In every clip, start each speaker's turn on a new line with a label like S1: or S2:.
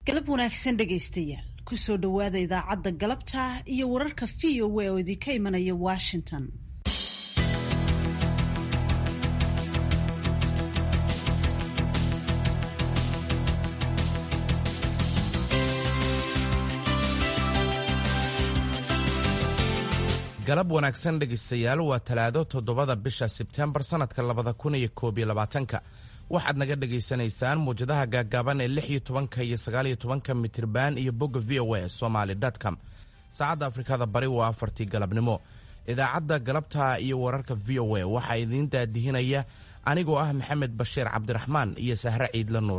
S1: galab wanaagsan dhegaystayaal kusoo dhowaada idaacadda galabta iyo wararka v o a oo idinka imanaya washington
S2: galab wanaagsan dhegaystayaal waa talaado toddobada bisha sebtembar sannadka labada kun iyo koob iyo labaatanka waxaad naga dhagaysanaysaan muwjadaha gaagaaban ee lix iyo tobanka iyo sagaal iyo tobanka mitirban iyo bogga v o a somaly com saacadda afrikada bari waa afartii galabnimo idaacadda galabta iyo wararka v o a waxaa idiin daadihinaya anigoo ah maxamed bashiir cabdiraxmaan iyo sahre ciidla nuur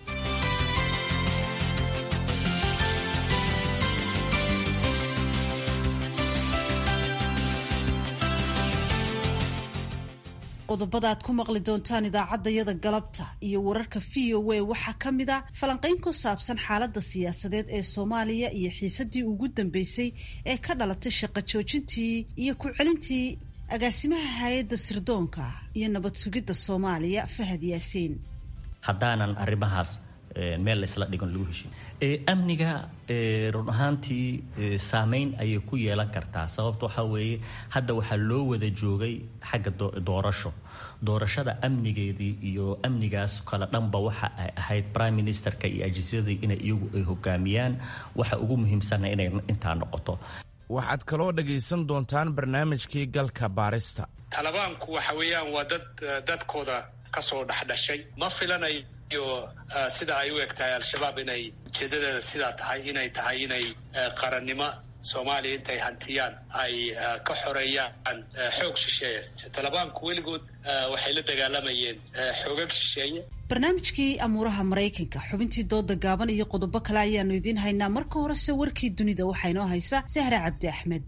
S1: qodobada aad ku maqli doontaan idaacaddayada galabta iyo wararka v o a waxaa ka mid a falanqayn ku saabsan xaaladda siyaasadeed ee soomaaliya iyo xiisadii ugu dambeysay ee ka dhalatay shaqo joojintii iyo ku celintii agaasimaha hay-adda sirdoonka iyo nabad sugidda soomaaliya fahad yaasiin
S3: haddaanan arrimahaas meel laysla dhigan lagu heshin amniga run ahaantii saameyn ayay ku yeelan kartaa sababta waxaa weeye hadda waxaa loo wada joogay xagga doorasho doorashada amnigeedii iyo amnigaas kale dhanba waxa ay ahayd prime ministerka iyo ajiisyadii inay iyagu ay hogaamiyaan waxa ugu muhiimsana inay intaa noqoto
S2: waxaad kaloo dhagaysan doontaan barnaamijkii galka baarista
S4: talabaanku waxa weeyaan waa dad dadkooda kasoo dhexdhashay ma filanayo sida ay u eg tahay al-shabaab inay ujeedadeeda sidaa tahay inay tahay inay qarannimo soomaaliya intay hantiyaan ay ka xoreeyaan xoog shisheeye talabaanku weligood waxay la dagaalamayeen xoogag shisheeye
S1: barnaamijkii amuuraha maraykanka xubintii dooda gaaban iyo qodobo kale ayaanu idiin haynaa marka horese warkii dunida waxaa inoo haysa sahra cabdi axmed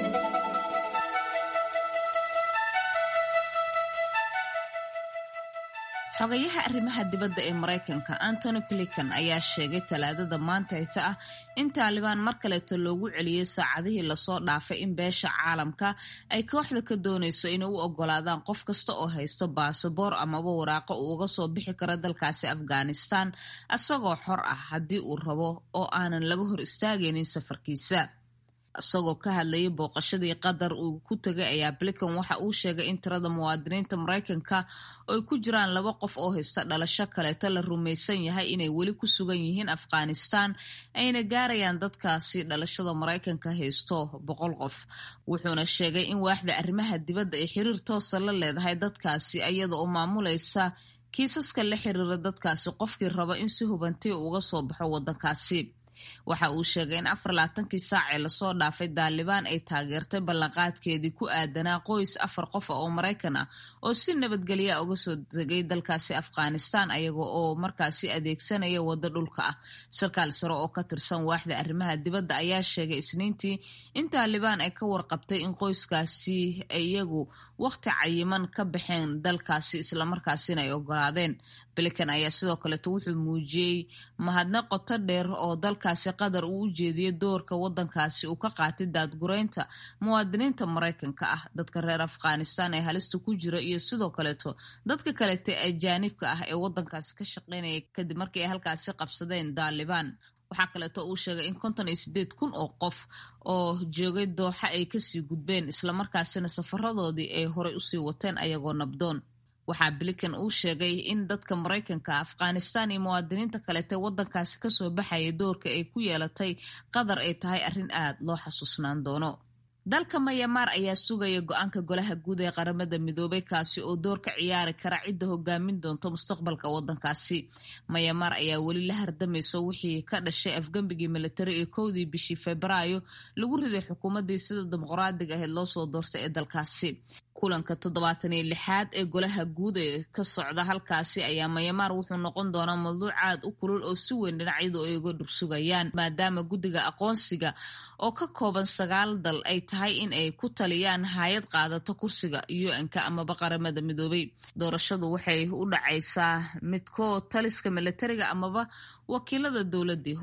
S5: xogayaha arrimaha dibadda ee maraykanka antony blinkan ayaa sheegay talaadada maanta hita ah in taalibaan mar kaleeto loogu celiyey saacadihii lasoo dhaafay in beesha caalamka ay kooxda ka doonayso inay u ogolaadaan qof kasta oo haysto baasaboor amaba waraaqo uu uga soo bixi karo dalkaasi afghanistan isagoo xor ah haddii uu rabo oo aanan laga hor istaagaynin safarkiisa isagoo ka hadlayay booqashadii qatar uu ku tegay ayaa blinkan waxa uu sheegay in tirada muwaadiniinta maraykanka ay ku jiraan laba qof oo haysta dhalasho kaleeto la rumaysan yahay inay weli ku sugan yihiin afghanistan ayna gaarayaan dadkaasi dhalashada maraykanka haysto boqol qof wuxuuna sheegay in waaxda arrimaha dibadda ay xiriir toosa la leedahay dadkaasi iyada oo maamulaysa kiisaska la xiriira dadkaasi qofkii raba in si hubantii uga soo baxo waddankaasi waxa uu sheegay in afar labaatankii saac ee lasoo dhaafay daalibaan ay taageertay ballanqaadkeedii ku aadanaa qoys afar qof oo maraykan ah oo si nabadgelya uga soo degay dalkaasi afghanistan ayaga oo markaasi adeegsanaya waddo dhulka ah sarkaal sare oo ka tirsan waaxda arrimaha dibadda ayaa sheegay isniintii in taalibaan ay ka warqabtay in qoyskaasi iyagu wakhti cayiman ka baxeen dalkaasi islamarkaasina ay ogolaadeen blinkan ayaa sidoo kaleeto wuxuu muujiyey mahadnaq qoto dheer oo dalkaasi qatar uu u jeediyey doorka waddankaasi uu ka qaatay daadgureynta muwaadiniinta maraykanka ah dadka reer afghanistan ee halista ku jira iyo sidoo kaleeto dadka kaleeta ajaanibka ah ee waddankaasi ka shaqeynaya kadib markii ay halkaasi qabsadeen daalibaan waxaa kaleeto uu sheegay in konton iyo sideed kun oo qof oo joogay dooxa ay kasii gudbeen islamarkaasina safaradoodii ay horey usii wateen ayagoo nabdoon waxaa blinkan uu sheegay in dadka maraykanka afghanistan iyo muwaadiniinta kaleete waddankaasi kasoo baxaya doorka ay ku yeelatay qatar ay tahay arrin aad loo xasuusnaan doono dalka mayamaar ayaa sugaya go-aanka golaha guud ee qaramada midoobay kaasi oo door ka ciyaari kara cidda hogaamin doonto mustaqbalka waddankaasi mayamaar ayaa weli la hardamayso wixii ka dhashay afgembigii militari ee kowdii bishii febraayo lagu riday xukuumaddii sida dimuqraadiga ahayd loo soo doortay ee dalkaasi kulanka toddobaatan iyo lixaad ee golaha guud ee ka socda halkaasi ayaa mayamaar wuxuu noqon doonaa mawduuc aad u kulul oo si weyn dhinacyadu ay uga dhursugayaan maadaama guddiga aqoonsiga oo ka kooban sagaal dal ay tahay in ay ku taliyaan hay-ad qaadato kursiga un-ka amaba qaramada midoobay doorashadu waxay u dhacaysaa midkoo taliska militariga amaba wakiilada dowladii hore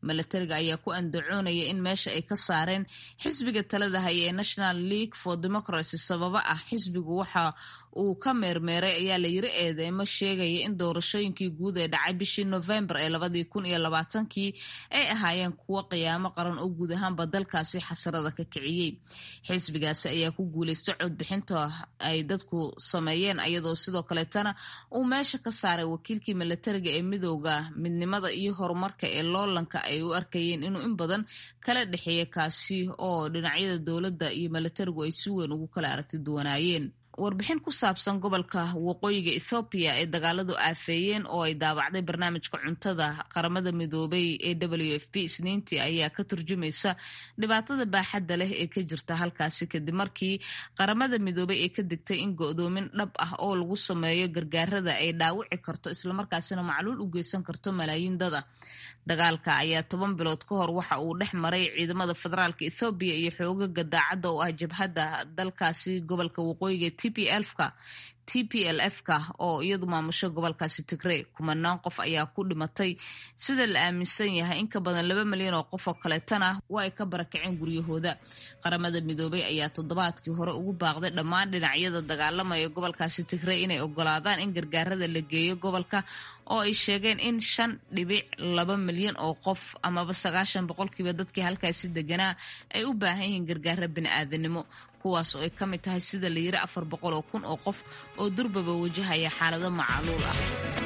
S5: milatariga ayaa ku andacoonaya in meesha ay ka saareen xisbiga talada haya ee national league for democracy sababo ah xisbigu waxa uu ka meermeeray ayaa la yiri eedeymo sheegaya in doorashooyinkii guud ee dhacay bishii novembar ee labadii kun iyo labaatankii ay ahaayeen kuwo qiyaamo qaran oo guud ahaanba dalkaasi xasarada ka kiciyey xisbigaasi ayaa ku guuleystay codbixinta ay dadku sameeyeen iyadoo sidoo kaleetana uu meesha ka saaray wakiilkii milatariga ee midooda midnimada iyo horumarka ee loolanka ay u arkayeen inuu in badan kala dhexeeya kaasi oo dhinacyada dowladda iyo milatarigu ay si weyn ugu kala aragti duwanaayeen warbixin ku saabsan gobolka waqooyiga ethoobiya ee dagaaladu aafeeyeen oo ay daabacday barnaamijka cuntada qaramada midoobay ee w f p isniintii ayaa ka turjumaysa dhibaatada baaxadda leh ee ka jirta halkaasi kadib markii qaramada midoobay ee ka digtay in go-doomin dhab ah oo lagu sameeyo gargaarada ay dhaawici karto islamarkaasina macluul u geysan karto malaayiin dada dagaalka ayaa toban bilood ka hor waxa uu dhex maray ciidamada federaalka ethoobiya iyo xoogaga daacadda oo ah jabhadda dalkaasi gobolka waqooyiga t p lka t p l f ka oo iyadu maamusho gobolkaasi tigrey kumanaan qof ayaa ku dhimatay sida la aaminsan yahay in ka badan laba milyan oo qof oo kaleetana waa ay ka barakaceen guryahooda qaramada midoobay ayaa toddobaadkii hore ugu baaqday dhammaan dhinacyada dagaalamaya gobolkaasi tigrey inay ogolaadaan in gargaarada la geeyo gobolka oo ay sheegeen in shan dhibic laba milyan oo qof amaba sagaashan boqolkiiba dadkii halkaasi deganaa ay u baahan yihiin gargaaro bini-aadanimo kuwaas oo ay ka mid tahay sida la yiri afar boqol oo kun oo qof oo durbaba wajahaya xaalado macaluul ah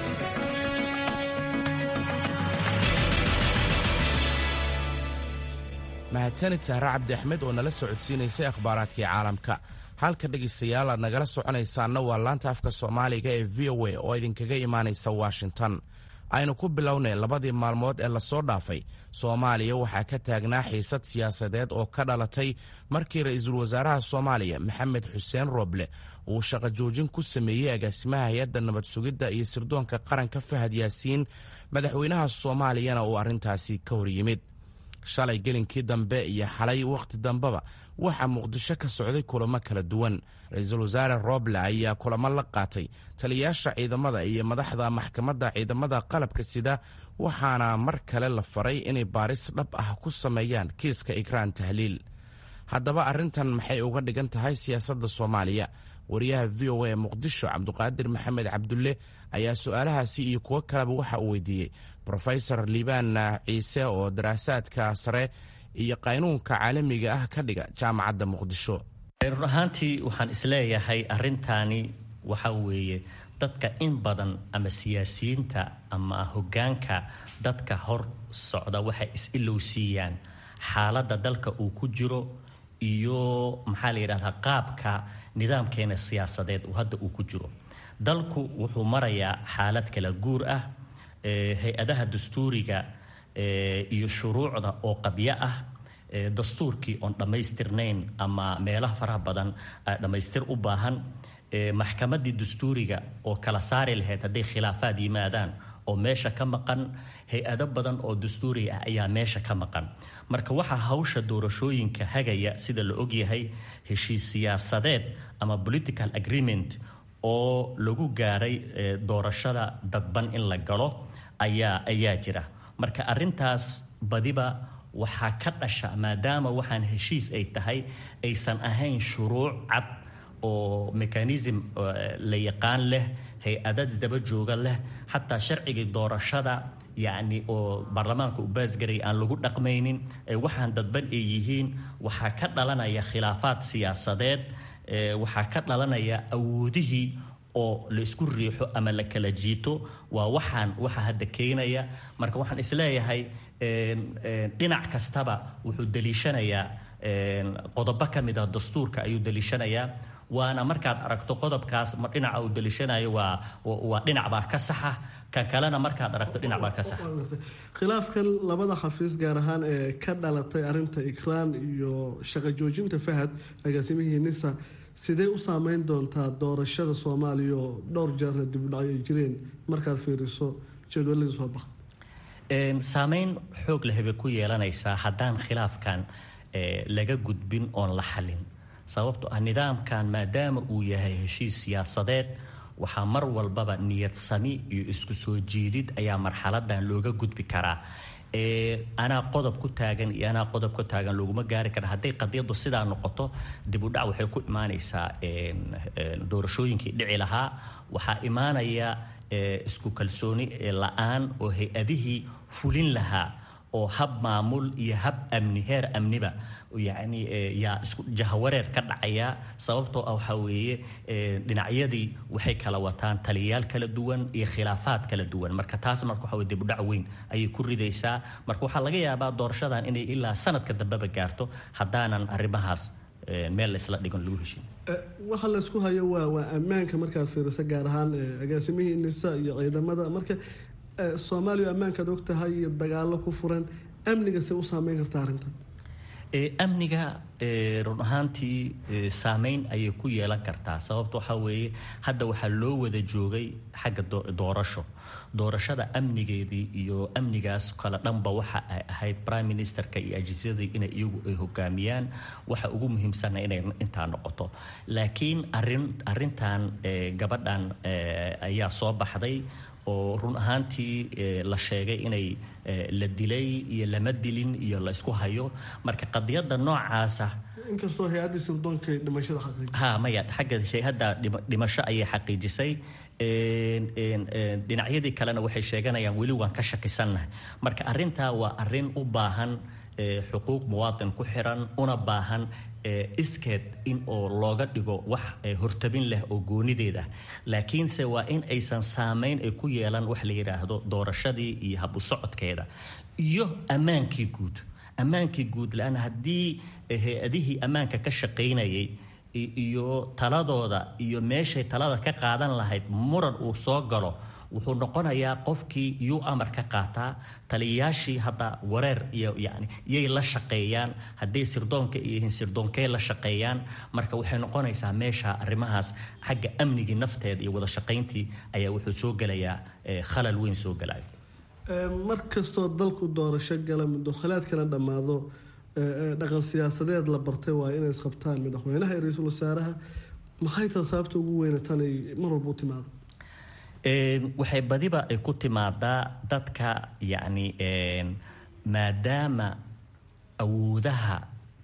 S2: mahadsanid sahre cabdi axmed oo nala socodsiinaysay akhbaaraadkii caalamka halka dhegaystayaal aad nagala soconaysaanna waa laanta afka soomaaliga ee v o a oo idinkaga imaanaysa washington aynu ku bilownay labadii maalmood ee lasoo dhaafay soomaaliya waxaa ka taagnaa xiisad siyaasadeed oo ka dhalatay markii ra-iisul wasaaraha soomaaliya maxamed xuseen rooble uu shaqo joojin ku sameeyey agaasimaha hay-adda nabad sugidda iyo sirdoonka qaranka fahad yaasiin madaxweynaha soomaaliyana uu arrintaasi ka hor yimid shalay gelinkii dambe iyo xalay wakhti dambeba waxaa muqdisho ka socday kulamo kala duwan ra-iisul wasaare rooble ayaa kulamo la qaatay taliyayaasha ciidamada iyo madaxda maxkamadda ciidamada qalabka sida waxaana mar kale la faray inay baaris dhab ah ku sameeyaan kiiska ikraan tahliil haddaba arrintan maxay uga dhigan tahay siyaasadda soomaaliya wariyaha v o a ee muqdisho cabduqaadir maxamed cabdulle ayaa su-aalahaasi iyo kuwo kaleba waxa uu weydiiyey rofesor liibaan ciise oo daraasaadka sare iyo qaynuunka caalamiga ah ka dhiga jaamacadda muqdisho
S3: run ahaantii waxaan isleeyahay arrintaani waxa weeye dadka in badan ama siyaasiyiinta ama hoggaanka dadka hor socda waxay is-ilowsiiyaan xaaladda dalka uu ku jiro iyo maxaa la yidhahdaa qaabka nidaamkeena siyaasadeed uu hadda uu ku jiro dalku wuxuu marayaa xaalad kala guur ah hay-adaha dastuuriga iyo shuruucda oo qabyo ah dastuurkii oon dhammaystirnayn ama meelaha faraha badan dhammaystir u baahan maxkamaddii dastuuriga oo kala saari lahayd hadday khilaafaad yimaadaan oo meesha ka maqan hay-ado badan oo dastuuri ah ayaa meesha ka maqan marka waxaa hawsha doorashooyinka hagaya sida la ogyahay heshiis siyaasadeed ama political agreement oo lagu gaaray doorashada dadban in la galo ayaa ayaa jira marka arintaas badiba waxaa ka dhasha maadaama waxaan heshiis ay tahay aysan ahayn shuruuc cad oo mechanism la yaqaan leh hay-adad daba jooga leh xataa sharcigii doorashada yacni oo baarlamaanka u baasgaray aan lagu dhaqmaynin waxaan dadban ay yihiin waxaa ka dhalanaya khilaafaad siyaasadeed waxaa ka dhalanaya awoodihii oo la isku riixo ama la kala jiito waa waxaan waxa hadda keenaya marka waxaan isleeyahay dhinac kastaba wuxuu daliishanayaa qodobo ka mid ah dastuurka ayuu daliishanayaa waana markaad aragto qodobkaas dhinaca uu daliishanayo waa waa dhinac baa ka saxa kan kalena markaad aragto dhinac baa ka saxa
S6: khilaafkan labada xafiis gaar ahaan ee ka dhalatay arinta ikraan iyo shaqo joojinta fahad agaasimihii nisa sidee u saameyn doontaa doorashada soomaaliya oo dhowr jeerna dibudhacyo ay jireen markaad fiiriso jadwaladii soo baxa
S3: saameyn xoog leh bay ku yeelanaysaa haddaan khilaafkan laga gudbin oon la xalin sababto ah nidaamkan maadaama uu yahay heshiis siyaasadeed waxaa mar walbaba niyad sami iyo isku soo jiidid ayaa marxaladan looga gudbi karaa anaa qodob ku taagan iyo anaa qodob ku taagan laguma gaari kara hadday qadiyaddu sidaa noqoto dib u dhac waxay ku imaanaysaa doorashooyinkii dhici lahaa waxaa imaanaya isku kalsooni la-aan oo hay-adihii fulin lahaa oo hab maamul iyo hab amni heer amniba yacni yaa isku jahawareer ka dhacaya sababtoo ah waxaa weeye dhinacyadii waxay kala wataan taliyayaal kala duwan iyo khilaafaad kala duwan marka taas marka waxa weye dibudhac weyn ayay ku ridaysaa marka waxaa laga yaabaa doorashadan inay ilaa sanadka dambeba gaarto haddaanan arrimahaas meel laysla dhigon lagu heshin
S6: waxa laysku hayo waa waa ammaanka markaad fiiriso gaar ahaan agaasimihii nisa iyo ciidamada marka soomaaliya ammaankaad og tahay iyo dagaalo ku furan amniga se u saameyn karta arrintan
S3: amniga run ahaantii saameyn ayay ku yeelan kartaa sababta waxaa weeye hadda waxaa loo wada joogay xagga doorasho doorashada amnigeedii iyo amnigaas kale dhanba waxa ay ahayd prime ministerka iyo ajiisyadii inay iyagu ay hogaamiyaan waxa ugu muhiimsanna inay intaa noqoto laakiin arin arintan gabadhan ayaa soo baxday oo run ahaantii la sheegay inay la dilay iyo lama dilin iyo la isku hayo marka qadiyadda noocaasa
S6: inkastoo hay-addii sirdoonka dhimashada xaqiijisay
S3: ha maya xagga hay-adda dhimasho ayay xaqiijisay dhinacyadii kalena waxay sheeganayaan weli waan ka shakisannahay marka arrintaa waa arrin u baahan xuquuq muwaadin ku xiran una baahan iskeed in oo looga dhigo wax hortabin leh oo goonideed ah laakiinse waa in aysan saameyn ay ku yeelan wax la yidhaahdo doorashadii iyo habu socodkeeda iyo ammaankii guud ammaankii guud la-aan haddii hay-adihii ammaanka ka shaqaynayay iyo taladooda iyo meeshay talada ka qaadan lahayd muran uu soo galo wuxuu noqonayaa qofkii yuu amar ka qaataa taliyayaashii hadda wareer iyo yani yay la shaqeeyaan hadday sirdoonka yihiin sirdoonkey la shaqeeyaan marka waxay noqonaysaa meesha arrimahaas xagga amnigii nafteeda iyo wada shaqayntii ayaa wuxuu soo gelayaa khalal weyn soo gelaya
S6: mar kastoo dalku doorasho gala mudokhilaadkana dhammaado dhaqan siyaasadeed la bartay waa inay isqabtaan madaxweynaha iyo ra-iisul wasaaraha maxay taha sababta ugu weyna tanay mar walba u timaado
S3: waxay badiba ay ku timaadaa dadka yacni maadaama awoodaha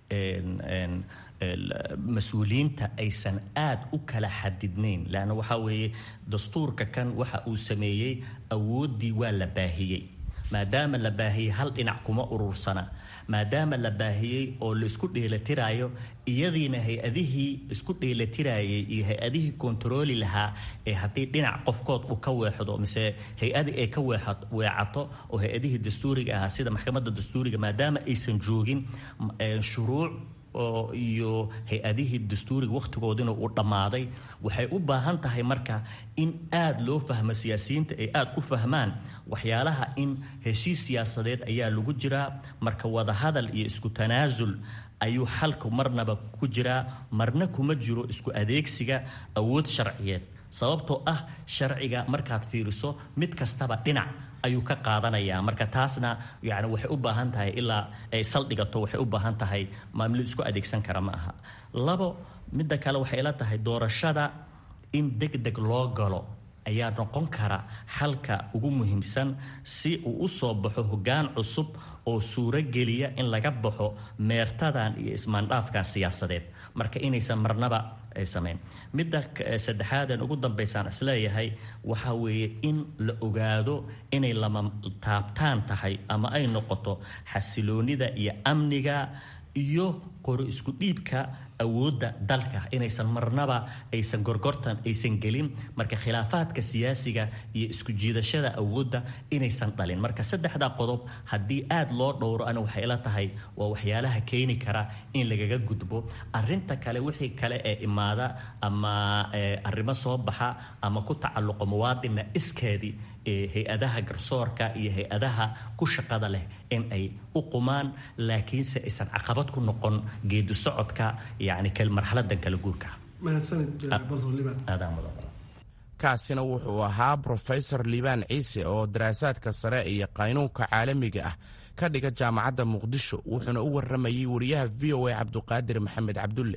S3: mas-uuliyiinta aysan aada u kala xadidnayn leanna waxaa weeye dastuurka kan waxa uu sameeyey awooddii waa la baahiyey maadaama la baahiyey hal dhinac kuma urursana maadaama la baahiyey oo laisku dheelatiraayo iyadiina hay-adihii isku dheelatirayay iyo hay-adihii kontarooli lahaa ee haddii dhinac qofkood uu ka weexdo mise hay-adii ay ka weecato oo hay-adihii dastuuriga ahaa sida maxkamadda dastuuriga maadaama aysan joogin shuruuc oo iyo hay-adihii dastuuriga wakhtigoodina uu dhammaaday waxay u baahan tahay marka in aada loo fahmo siyaasiyiinta ay aada u fahmaan waxyaalaha in heshiis siyaasadeed ayaa lagu jiraa marka wadahadal iyo isku tanaasul ayuu xalku marnaba ku jiraa marna kuma jiro isku adeegsiga awood sharciyeed sababtoo ah sharciga markaad fiiriso mid kastaba dhinac ayuu ka qaadanayaa marka taasna yani waxay u baahan tahay ilaa ay saldhigato waxay u baahan tahay maamulid isku adeegsan kara ma aha labo midda kale waxay ila tahay doorashada in deg deg loo galo ayaa noqon kara xalka ugu muhiimsan si uu u soo baxo hoggaan cusub oo suuro geliya in laga baxo meertadan iyo ismaandhaafkan siyaasadeed marka inaysan marnaba ay samayn midda saddexaadan ugu dambaysaan isleeyahay waxaa weeye in la ogaado inay lama taabtaan tahay ama ay noqoto xasiloonida iyo amniga iyo qori isku dhiibka awoodda dalka inaysan marnaba aysan gorgortan aysan gelin marka khilaafaadka siyaasiga iyo isku jiidashada awoodda inaysan dhalin marka saddexdaa qodob haddii aada loo dhowro ana waxay ila tahay waa waxyaalaha keeni kara in lagaga gudbo arinta kale wixii kale ee imaada ama arrimo soo baxa ama ku tacalluqo muwaadinna iskeedii hay-adaha garsoorka iyo hay-adaha ku shaqada leh in ay u qumaan laakiinse aysan caqabad ku noqon geedi socodka yani marxaladan kala guurka
S2: kaasina wuxuu ahaa brofesor liibaan ciise oo daraasaadka sare iyo qaynuunka caalamiga ah ka dhiga jaamacadda muqdisho wuxuuna u waramayey wariyaha v o a cabduqaadir maxamed cabdulle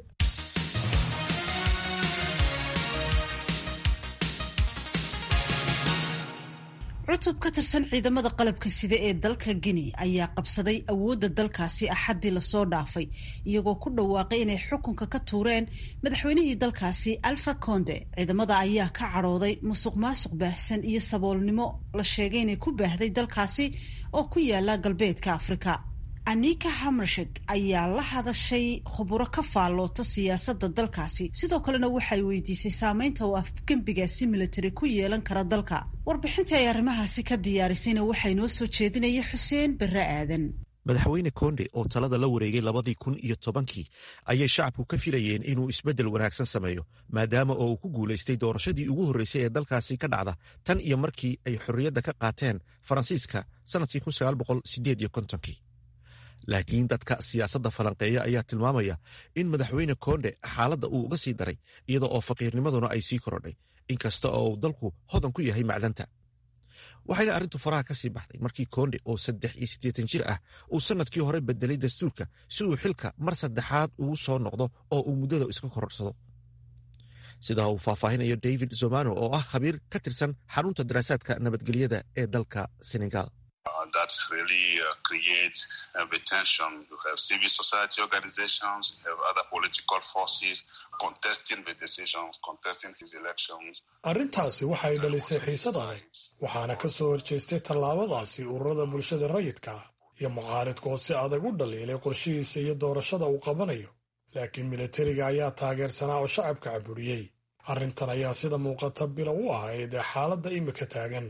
S1: cutub ka tirsan ciidamada qalabka sida ee dalka guinea ayaa qabsaday awoodda dalkaasi axaddii lasoo dhaafay iyagoo ku dhawaaqay inay xukunka ka tuureen madaxweynihii dalkaasi alfa conde ciidamada ayaa ka cadhooday musuq maasuq baahsan iyo saboolnimo la sheegay inay ku baahday dalkaasi oo ku yaala galbeedka afrika anika hamershek ayaa la hadashay khuburo ka faalloota siyaasadda dalkaasi sidoo kalena waxay weydiisay saameynta uu afgembigaasi military ku yeelan kara dalka warbixintii ay arrimahaasi ka diyaarisayna waxay noo soo jeedinaya xuseen barre aadan
S7: madaxweyne konde oo talada la wareegay labadii kun iyo tobankii ayay shacabku ka filayeen inuu isbeddel wanaagsan sameeyo maadaama oo uu ku guulaystay doorashadii ugu horreysay ee dalkaasi ka dhacda tan iyo markii ay xorriyadda ka qaateen faransiiska sannadkii kii laakiin dadka siyaasadda falanqeeya ayaa tilmaamaya in madaxweyne konde xaaladda uu uga sii daray iyada oo faqiirnimaduna ay sii korodhay inkasta oo uu dalku hodan ku yahay macdanta waxayna arrintu faraha ka sii baxday markii konde oo saddex iyo siddeetan jir ah uu sannadkii hore bedelay dastuurka si uu xilka mar saddexaad ugu soo noqdo oo uu muddada iska kororsado sidaa uu faahfaahinayo david zomano oo ah khabiir ka tirsan xarunta daraasaadka nabadgelyada ee dalka senegal
S8: that really uh, creates uh, the tension. You have civil society organizations, you have other political forces contesting the decisions, contesting his elections.
S9: arrintaasi waxay dhalisay xiisad adag waxaana ka soo horjeestay tallaabadaasi ururada bulshada rayidka ah iyo mucaaridku oo si adag u dhaliilay qorshihiisa iyo doorashada uu qabanayo laakiin militariga ayaa taageersanaa oo shacabka caburiyey arrintan ayaa sida muuqata bilow u ahayd ee xaaladda imika taagan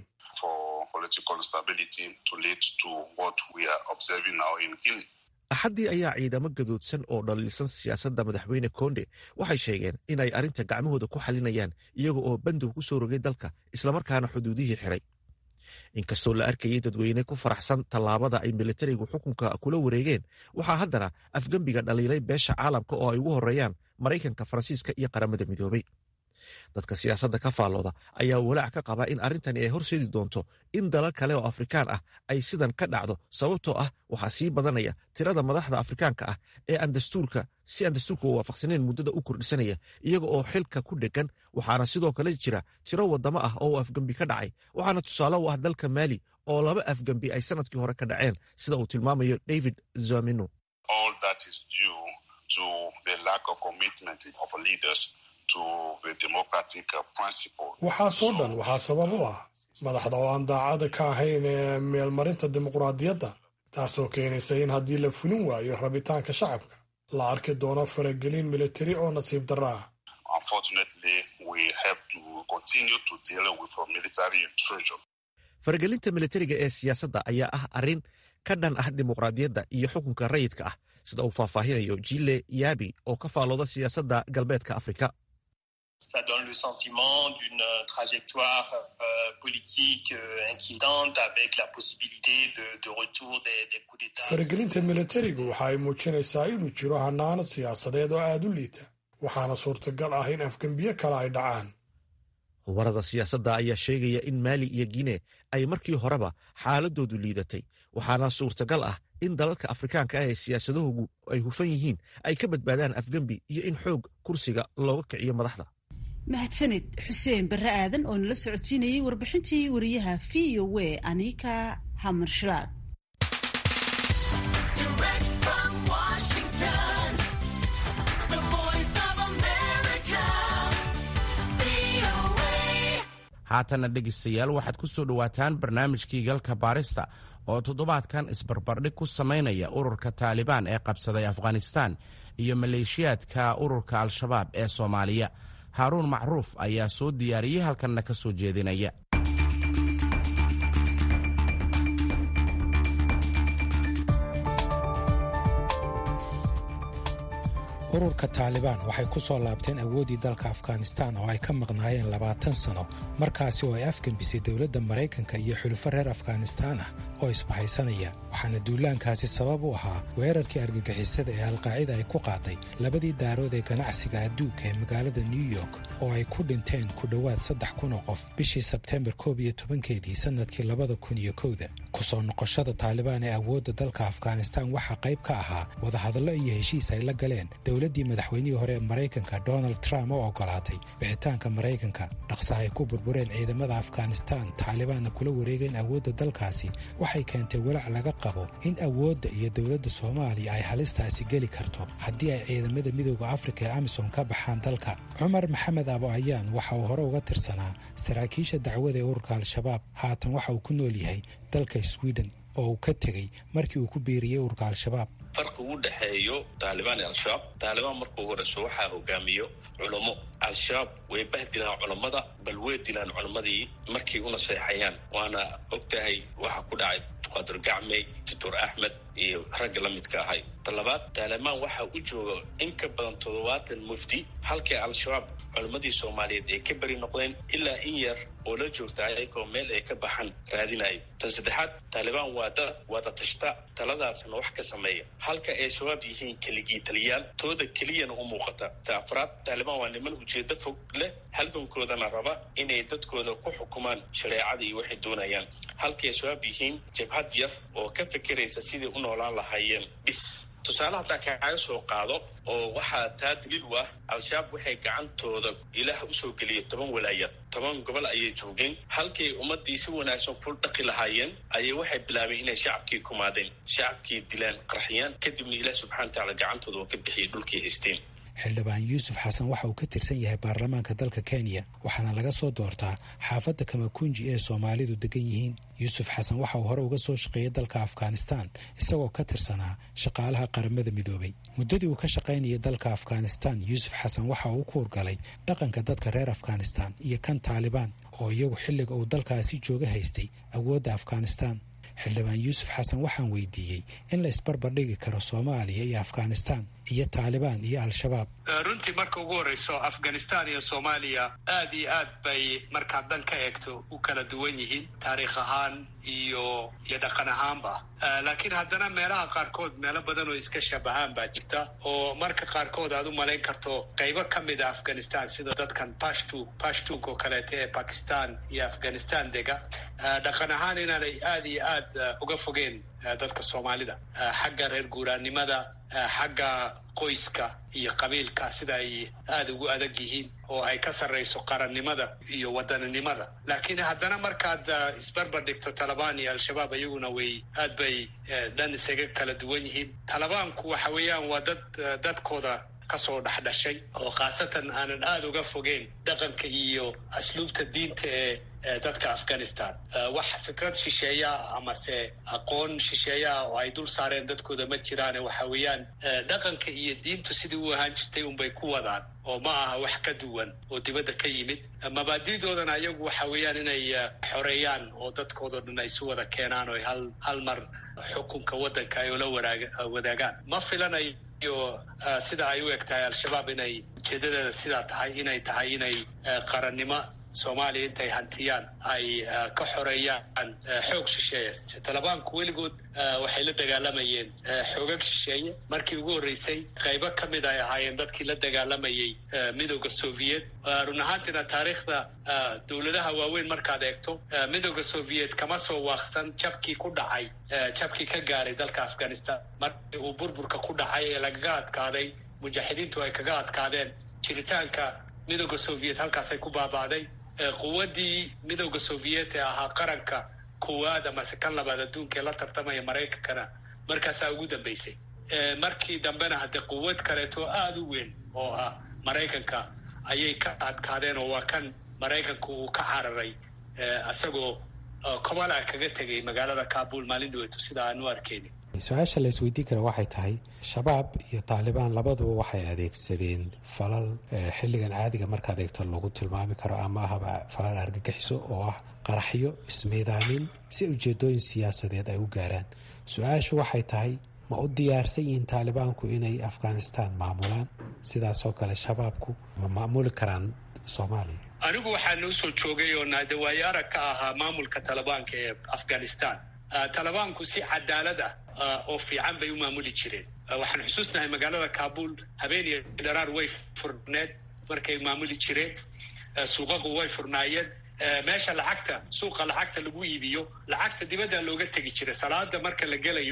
S7: axaddii ayaa ciidamo gadoodsan oo dhaliilsan siyaasadda madaxweyne konde waxay sheegeen inay arrinta gacmahooda ku xalinayaan iyaga oo bandow ku soo rogay dalka islamarkaana xuduudihii xiray inkastoo la arkayay dadweyne ku faraxsan tallaabada ay militarigu xukunka kula wareegeen waxaa haddana afgembiga dhaliilay beesha caalamka oo ay ugu horreeyaan maraykanka faransiiska iyo qaramada midoobay dadka siyaasadda ka faallooda ayaa walaac ka qaba in arrintani ay horseedi doonto in dalal kale oo afrikaan ah ay sidan ka dhacdo sababtoo ah waxaa sii badanaya tirada madaxda afrikaanka ah ee aan dastuurka si aan dastuurka u waafaqsaneyn muddada u kordhisanaya iyaga oo xilka ku dhegan waxaana sidoo kale jira tiro waddamo ah oo afgembi ka dhacay waxaana tusaale u ah dalka maali oo laba afgembi ay sanadkii hore ka dhaceen sida uu tilmaamayo david zamino
S9: waxaasoo dhan waxaa sabab u ah madaxda oo aan daacada ka ahayn ee meelmarinta dimuqraadiyadda taasoo keenaysa in haddii la fulin waayo rabitaanka shacabka la arki doono faragelin militari oo nasiib darro ah
S7: faragelinta militariga ee siyaasadda ayaa ah arrin ka dhan ah dimuqraadiyadda iyo xukunka rayidka ah sida uu faahfaahinayo jile yabi oo ka faalooda siyaasadda galbeedka afrika
S10: ça donne le sentiment d'une trajectoire euh, politique euh, inquiétante avec la possibilité de, de retour des, des coups d'État.
S9: faragelinta militarigu waxa ay muujinaysaa inuu jiro hanaanad siyaasadeed oo aada u liita waxaana suurtagal ah in afgembiyo kale ay dhacaan
S7: khubarada siyaasadda ayaa sheegaya in maali iyo gine ay markii horeba xaaladoodu liidatay waxaana suurtagal ah in dalalka afrikaanka ah ee siyaasadahoogu ay hufan yihiin ay ka badbaadaan afgembi iyo in xoog kursiga looga kiciyo madaxda
S1: mahadsanid xuseen barre aadan oo nala socodsiinayay warbixintii wariyaha v o w anika hamarshalaad
S2: haatana dhegaystayaal waxaad ku soo dhowaataan barnaamijkii galka baarista oo toddobaadkan isbarbardhig ku samaynaya ururka taalibaan ee qabsaday afghanistaan iyo maleeshiyaadka ururka al-shabaab ee soomaaliya haaruun macruuf ayaa soo diyaariyey halkanna ka soo jeedinaya
S11: ururka taalibaan waxay ku soo laabteen awooddii dalka afghanistaan oo ay ka maqnaayeen labaatan sano markaasi oo ay afgembisay dowladda maraykanka iyo xulufo reer afghanistaan ah oo isbahaysanaya waxaana duulaankaasi sabab u ahaa weerarkii argagixisada ee alqaacida ay ku qaaday labadii daarood ee ganacsiga adduunka ee magaalada new york oo ay ku dhinteen ku dhowaad saddex kun oo qof bishii sebteembar koob iyo tobankeedii sannadkii labada kun iyo kowda ku soo noqoshada taalibaan ee awoodda dalka afghanistaan waxaa qayb ka ahaa wadahadallo iyo heshiis ay la galeen dowladdii madaxweynihii hore ee maraykanka donald trump oo oggolaatay bixitaanka maraykanka dhaqsa ay ku burbureen ciidamada afghanistaan taalibaanna kula wareegeen awoodda dalkaasi waxay keentay walaac laga qabo in awoodda iyo dowladda soomaaliya ay halistaasi geli karto haddii ay ciidamada midooda afrika ee amisom ka baxaan dalka cumar maxamed abo ayaan waxa uu hore uga tirsanaa saraakiisha dacwada ee ururka al-shabaab haatan waxa uu ku nool yahay dalka sweden oo uu ka tegey markii uu ku biiriyey ururka al-shabaab
S12: farqi u dhexeeyo taalibaan iyo al-shabaab taalibaan markuu horeyso waxaa hogaamiyo culummo al-shabaab way bahdilaan culammada bal way dilaan culammadii markay u naseexayaan waana ogtahay waxaa ku dhacay qadir gacmey doctor axmed iyo ragga la midka ahay talabaad taalibaan waxaa u jooga in ka badan toddobaatan mufti halkii al-shabaab culammadii soomaaliyeed ay ka beri noqdeen ilaa in yar oo la joogta ayagoo meel ay ka baxan raadinayo tan saddexaad taalibaan waa da wada tashta taladaasna wax ka sameeya halka ay shabaab yihiin keligii taliyaal tooda keliyana u muuqata ta afraad taalibaan waa niman ujeedo fog leh halgankoodana raba inay dadkooda ku xukumaan shareecada iyo waxay doonayaan halka ay shabaab yihiin jabhad yar oo ka fekeraysa sidai u noolaan lahaayeen bis tusaale haddaa kaaga soo qaado oo waxaa taa daliil u ah al-shabaab waxay gacantooda ilaah usoo geliyay toban walaayad toban gobol ayay joogeen halkay ummadii si wanaagsan ku dhaqi lahaayeen ayay waxay bilaabeen inay shacabkii kumaadeen shacabkii dilaan qarxiyaan kadibna ilaah subxana watacaala gacantooda oo ka bixiyay dhulkii haysteen
S11: xildhibaan yuusuf xasan waxa uu ka tirsan yahay baarlamaanka dalka kenya waxaana laga soo doortaa xaafadda kamakunji ee soomaalidu degan yihiin yuusuf xasan waxa uu hore uga soo shaqeeyay dalka afghanistan isagoo ka tirsanaa shaqaalaha qaramada midoobay muddadii uu ka shaqaynayay dalka afghanistan yuusuf xasan waxa uu ku hurgalay dhaqanka dadka reer afghanistan iyo kan taalibaan oo iyagu xilliga uu dalkaasi jooga haystay awoodda afghanistan xildhibaan yuusuf xasan waxaan weydiiyey in la isbarbardhigi karo soomaaliya iyo afghanistan iyo taalibaan iyo al-shabaab
S4: runtii marka ugu horreyso afghanistan iyo soomaaliya aad iyo aad bay markaad dan ka eegto u kala duwan yihiin taariikh ahaan iyo iyo dhaqan ahaanba laakiin haddana meelaha qaarkood meelo badan oo iska shabahaan baa jirta oo marka qaarkood aad u malayn karto qaybo ka mid a afghanistan sida dadkan pashtu pashtunk oo kaleeta ee bakistan iyo afghanistan dega dhaqan ahaan inaanay aad iyo aad uga fogeen dadka soomaalida xagga reer guuraannimada xagga qoyska iyo qabiilka sida ay aada ugu adag yihiin oo ay ka sarrayso qarannimada iyo wadaninimada laakiin haddana markaad isbarbar dhigto talabaan iyo al-shabaab iyaguna way aad bay dhan isaga kala duwan yihiin talabaanku waxa weeyaan waa dad dadkooda kasoo dhexdhashay oo khaasatan aanan aada uga fogeyn dhaqanka iyo asluubta diinta ee dadka afghanistan wax fikrad shisheeya amase aqoon shisheeya oo ay dul saareen dadkooda ma jiraane waxa weeyaan dhaqanka iyo diintu sidii u ahaan jirtay unbay ku wadaan oo ma aha wax ka duwan oo dibadda ka yimid mabaadidoodana ayagu waxa weeyaan inay xoreeyaan oo dadkoodao dhan ay isu wada keenaan oo hal hal mar xukunka waddanka ay ula waraag wadaagaan ma filanayo sida ay u eg tahay al-shabaab inay ujeedadeeda sidaa tahay inay tahay inay qarannimo soomaaliya intay hantiyaan ay ka xoreeyaan xoog shisheeye talabaanku weligood waxay la dagaalamayeen xoogag shisheeye markii ugu horreysay qaybo ka mid ay ahaayeen dadkii la dagaalamayay midooda soviet run ahaantiina taariikhda dowladaha waaweyn markaad eegto midooda soviet kama soo waaqsan jabkii ku dhacay jabkii ka gaaray dalka afghanistan markii uu burburka ku dhacay ee lagaga adkaaday mujaaxidiintu ay kaga adkaadeen jiritaanka midooda soviet halkaasay ku baaba'day quwaddii midooda soviet ee ahaa qaranka koowaad amase kan labaad adduunka ee la tartamaya maraykankana markaasaa ugu dambeysay markii dambena haddee quwad kaleeto aada u weyn oo ah maraykanka ayay ka adkaadeen oo waa kan maraykanku uu ka cararay isagoo kobala kaga tegay magaalada kabul maalin dhaweeto sida aan u arkeyni
S11: su-aasha la isweydiin kara waxay tahay shabaab iyo taalibaan labaduba waxay adeegsadeen falal xilligan caadiga markaad eegto lagu tilmaami karo ama ahaba falal argagixiso oo ah qaraxyo ismiidaamin si ujeedooyin siyaasadeed ay u gaaraan su-aashu waxay tahay ma u diyaarsan yihiin taalibaanku inay afghanistan maamulaan sidaasoo kale shabaabku ma maamuli karaan soomaaliya
S4: anigu waxaan usoo joogay oo naade waayo arag ka ahaa maamulka talibaanka ee afghanistan talibaanku si cadaalad ah oo fiican bay u maamuli jireen waxaan xusuusnahay magaalada kabul habeen iyo dharaar way furneed markay maamuli jireen suuqaqu way furnaayeen meesha lacagta suuqa lacagta lagu iibiyo lacagta dibadda looga tegi jiray salaada marka la gelayo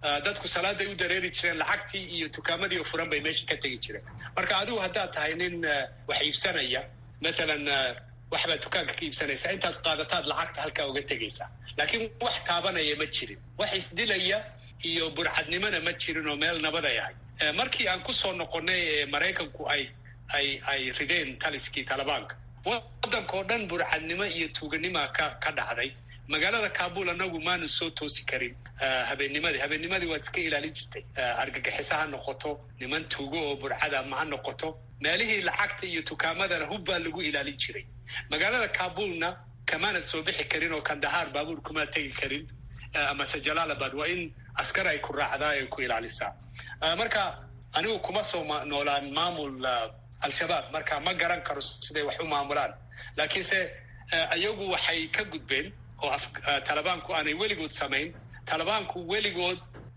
S4: dadku salaaday u dareeri jireen lacagtii iyo tukaamadii oo furan bay meesha ka tegi jireen marka adigu haddaad tahay nin wax iibsanaya mathalan waxbaad dukaanka ka iibsanaysaa intaad qaadataad lacagta halkaa uga tegaysaa laakiin wax taabanaya ma jirin wax isdilaya iyo burcadnimona ma jirin oo meel nabaday ahay markii aan kusoo noqonnay ee maraykanku ay ay ay rideen taliskii talibaanka waddankao dhan burcadnimo iyo tuuganima ka ka dhacday magaalada kabul anagu maanu soo toosi karin habeennimadii habeennimadii waad iska ilaalin jirtay argagixisa ha noqoto niman tuugo oo burcada ma ha noqoto meelihii lacagta iyo tukaamadana hub baa lagu ilaalin jiray magaalada kabulna kamaanad soo bixi karin oo kandahaar baabuur kumaa tegi karin amase jalaalabad waa in askar ay ku raacdaa ay ku ilaalisaa marka anigu kuma soo noolaan maamul al-shabaab marka ma garan karo siday wax u maamulaan laakiinse iyagu waxay ka gudbeen oo talibaanku aanay weligood samayn talibaanku weligood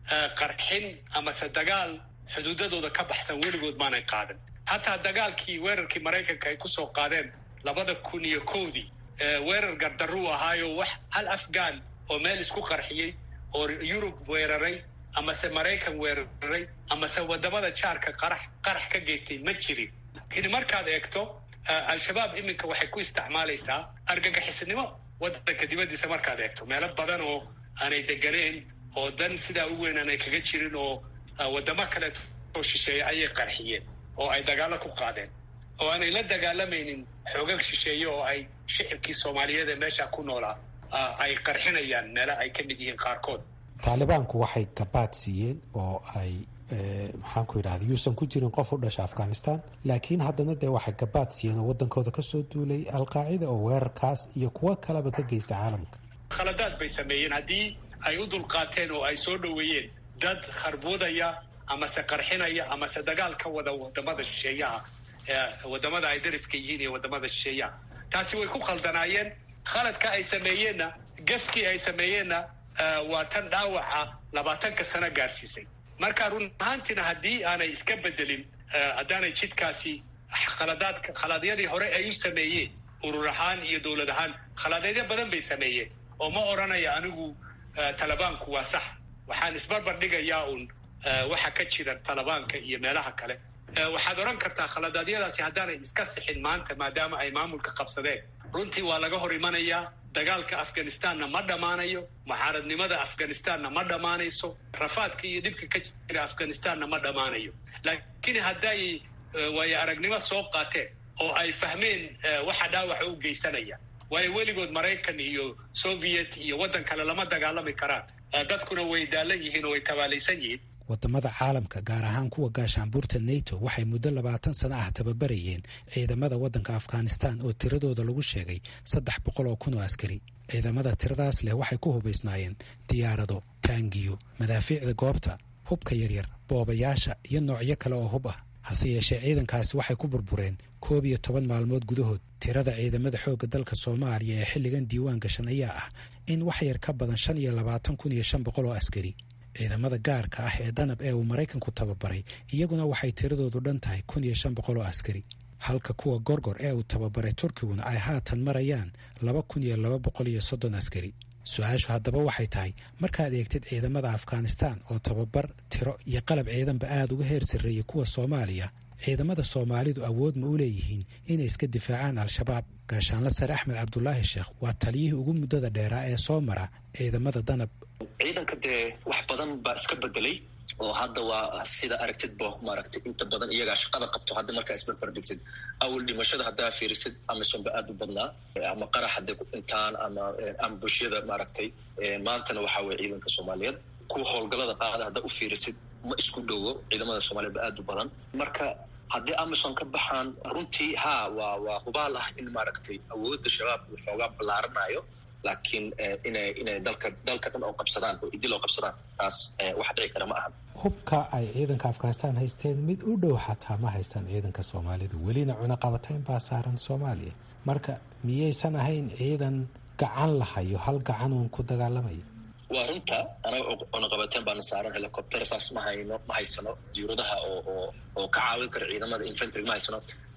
S4: qarxin amase dagaal xuduudadooda ka baxsan weligood maanay qaadan hataa dagaalkii weerarkii maraykanka ay kusoo qaadeen labada kun iyo kowdii weerar gardaruu ahaayo wax hal afghan oo meel isku qarxiyey oo yurub weeraray amase maraykan weeraray amase wadamada jaarka qarax qarax ka geystay ma jirin lakiin markaad eegto al-shabaab iminka waxay ku isticmaalaysaa argagixisnimo waddanka dibaddiisa markaad eegto meelo badan oo aanay deganeen oo dan sidaa u weyn aanay kaga jirin oo wadamo kaleeto oo shisheeya ayay qarxiyeen oo ay dagaalo ku qaadeen oo aanay la dagaalamaynin xoogag shisheeye oo ay shicibkii soomaaliyeed ee meesha ku noolaa ay qarxinayaan meelo ay ka mid yihiin qaarkood
S11: taalibaanku waxay gabaad siiyeen oo ay maxaan ku yidhahda yuusan ku jirin qof u dhasha afghanistan laakiin haddana dee waxay gabaad siiyeen oo waddankooda kasoo duulay alqaacida oo weerarkaas iyo kuwo kaleba ka geysta caalamka
S4: khaladaad bay sameeyeen haddii ay u dulqaateen oo ay soo dhoweeyeen dad kharbuudaya amase qarxinaya amase dagaal ka wada wadamada shisheeyaha wadamada ay dariska yihiin iyo wadamada shisheeyaha taasi way ku khaldanaayeen khaladka ay sameeyeenna gafkii ay sameeyeenna waa tan dhaawaca labaatanka sano gaadhsiisay marka run ahaantiina haddii aanay iska bedelin haddaanay jidkaasi khaladaadka khalaadyadii hore ay u sameeyeen urur ahaan iyo dowlad ahaan khalaadeedyo badan bay sameeyeen oo ma odhanaya anigu talibaanku waa sax waxaan isbarbar dhigayaa uun waxa ka jira talibaanka iyo meelaha kale waxaad odhan kartaa khaladaadyadaasi haddaanay iska sixin maanta maadaama ay maamulka qabsadeen runtii waa laga hor imanayaa dagaalka afghanistanna ma dhammaanayo mucaaradnimada afghanistanna ma dhammaanayso rafaadka iyo dhibka ka jira afghanistanna ma dhammaanayo laakiin hadday waayo aragnimo soo qaateen oo ay fahmeen waxa dhaawaca u geysanaya waayo weligood maraykan iyo soviet iyo waddan kale lama dagaalami karaan dadkuna way daalan yihiin oo way tabaalaysan yihiin
S11: wadamada caalamka gaar ahaan kuwa gaashaanbuurta nato waxay muddo labaatan sano ah tababarayeen ciidamada waddanka afghanistan oo tiradooda lagu sheegay saddex boqol oo kun oo askari ciidamada tiradaas leh waxay ku hubaysnaayeen diyaarado taangiyo madaafiicda goobta hubka yaryar boobayaasha iyo noocyo kale oo hub ah hase yeeshee ciidankaasi waxay ku burbureen koob iyo toban maalmood gudahood tirada ciidamada xoogga dalka soomaaliya ee xilligan diiwaan gashan ayaa ah in wax yar ka badan shan iyo labaatan kun iyo shan boqol oo askari ciidamada gaarka ah ee danab ee uu maraykanku tababaray iyaguna waxay tiradoodu dhan tahay kun iyo shan boqol oo askari halka kuwa gorgor ee uu tababaray turkiguna ay haatan marayaan laba kun iyo laba boqol iyo soddon askari su-aashu haddaba waxay tahay markaad eegtid ciidamada afghanistan oo tababar tiro iyo qalab ciidanba aada uga heer sarreeyay kuwa soomaaliya ciidamada soomaalidu awood ma u leeyihiin inay iska difaacaan al-shabaab gaashaanla sare axmed cabdulaahi sheekh waa taliyihii ugu muddada dheeraa ee soo mara ciidamada danab
S12: ciidanka dee wax badan baa iska bedelay oo hadda waa sida aragtidba maaragtay inta badan iyagaa shaqada qabto hadda markaa isbarbar dhigtid awal dhimashada haddaa fiirisid amisonba aada u badnaa ama qarax hadday ku dhintaan ama ama bulshada maaragtay maantana waxaa weye ciidanka soomaaliyeed kuwa howlgallada qaada haddaa u fiirisid ma isku dhowo ciidamada soomaliyeed ba aada u badan marka haddii amison ka baxaan runtii ha waa waa hubaal ah in maaragtay awoodda shabaab uu xoogaa ballaaranayo laakiin inay inay dalka dalka dhan oo qabsadaan oo idil oo qabsadaan taas wax dhici kara ma ahan
S11: hubka ay ciidanka afghanistan haysteen mid u dhow xataa ma haystaan ciidanka soomaalidu welina cunaqabatayn baa saaran soomaaliya marka miyaysan ahayn ciidan gacan lahayo hal gacan uun ku dagaalamaya
S12: waa runta anaga cunaqabateen baana saaran helicopter saas ma hayno ma haysano diuradaha oo oo oo ka caawin kara ciidamada infantry ma haysano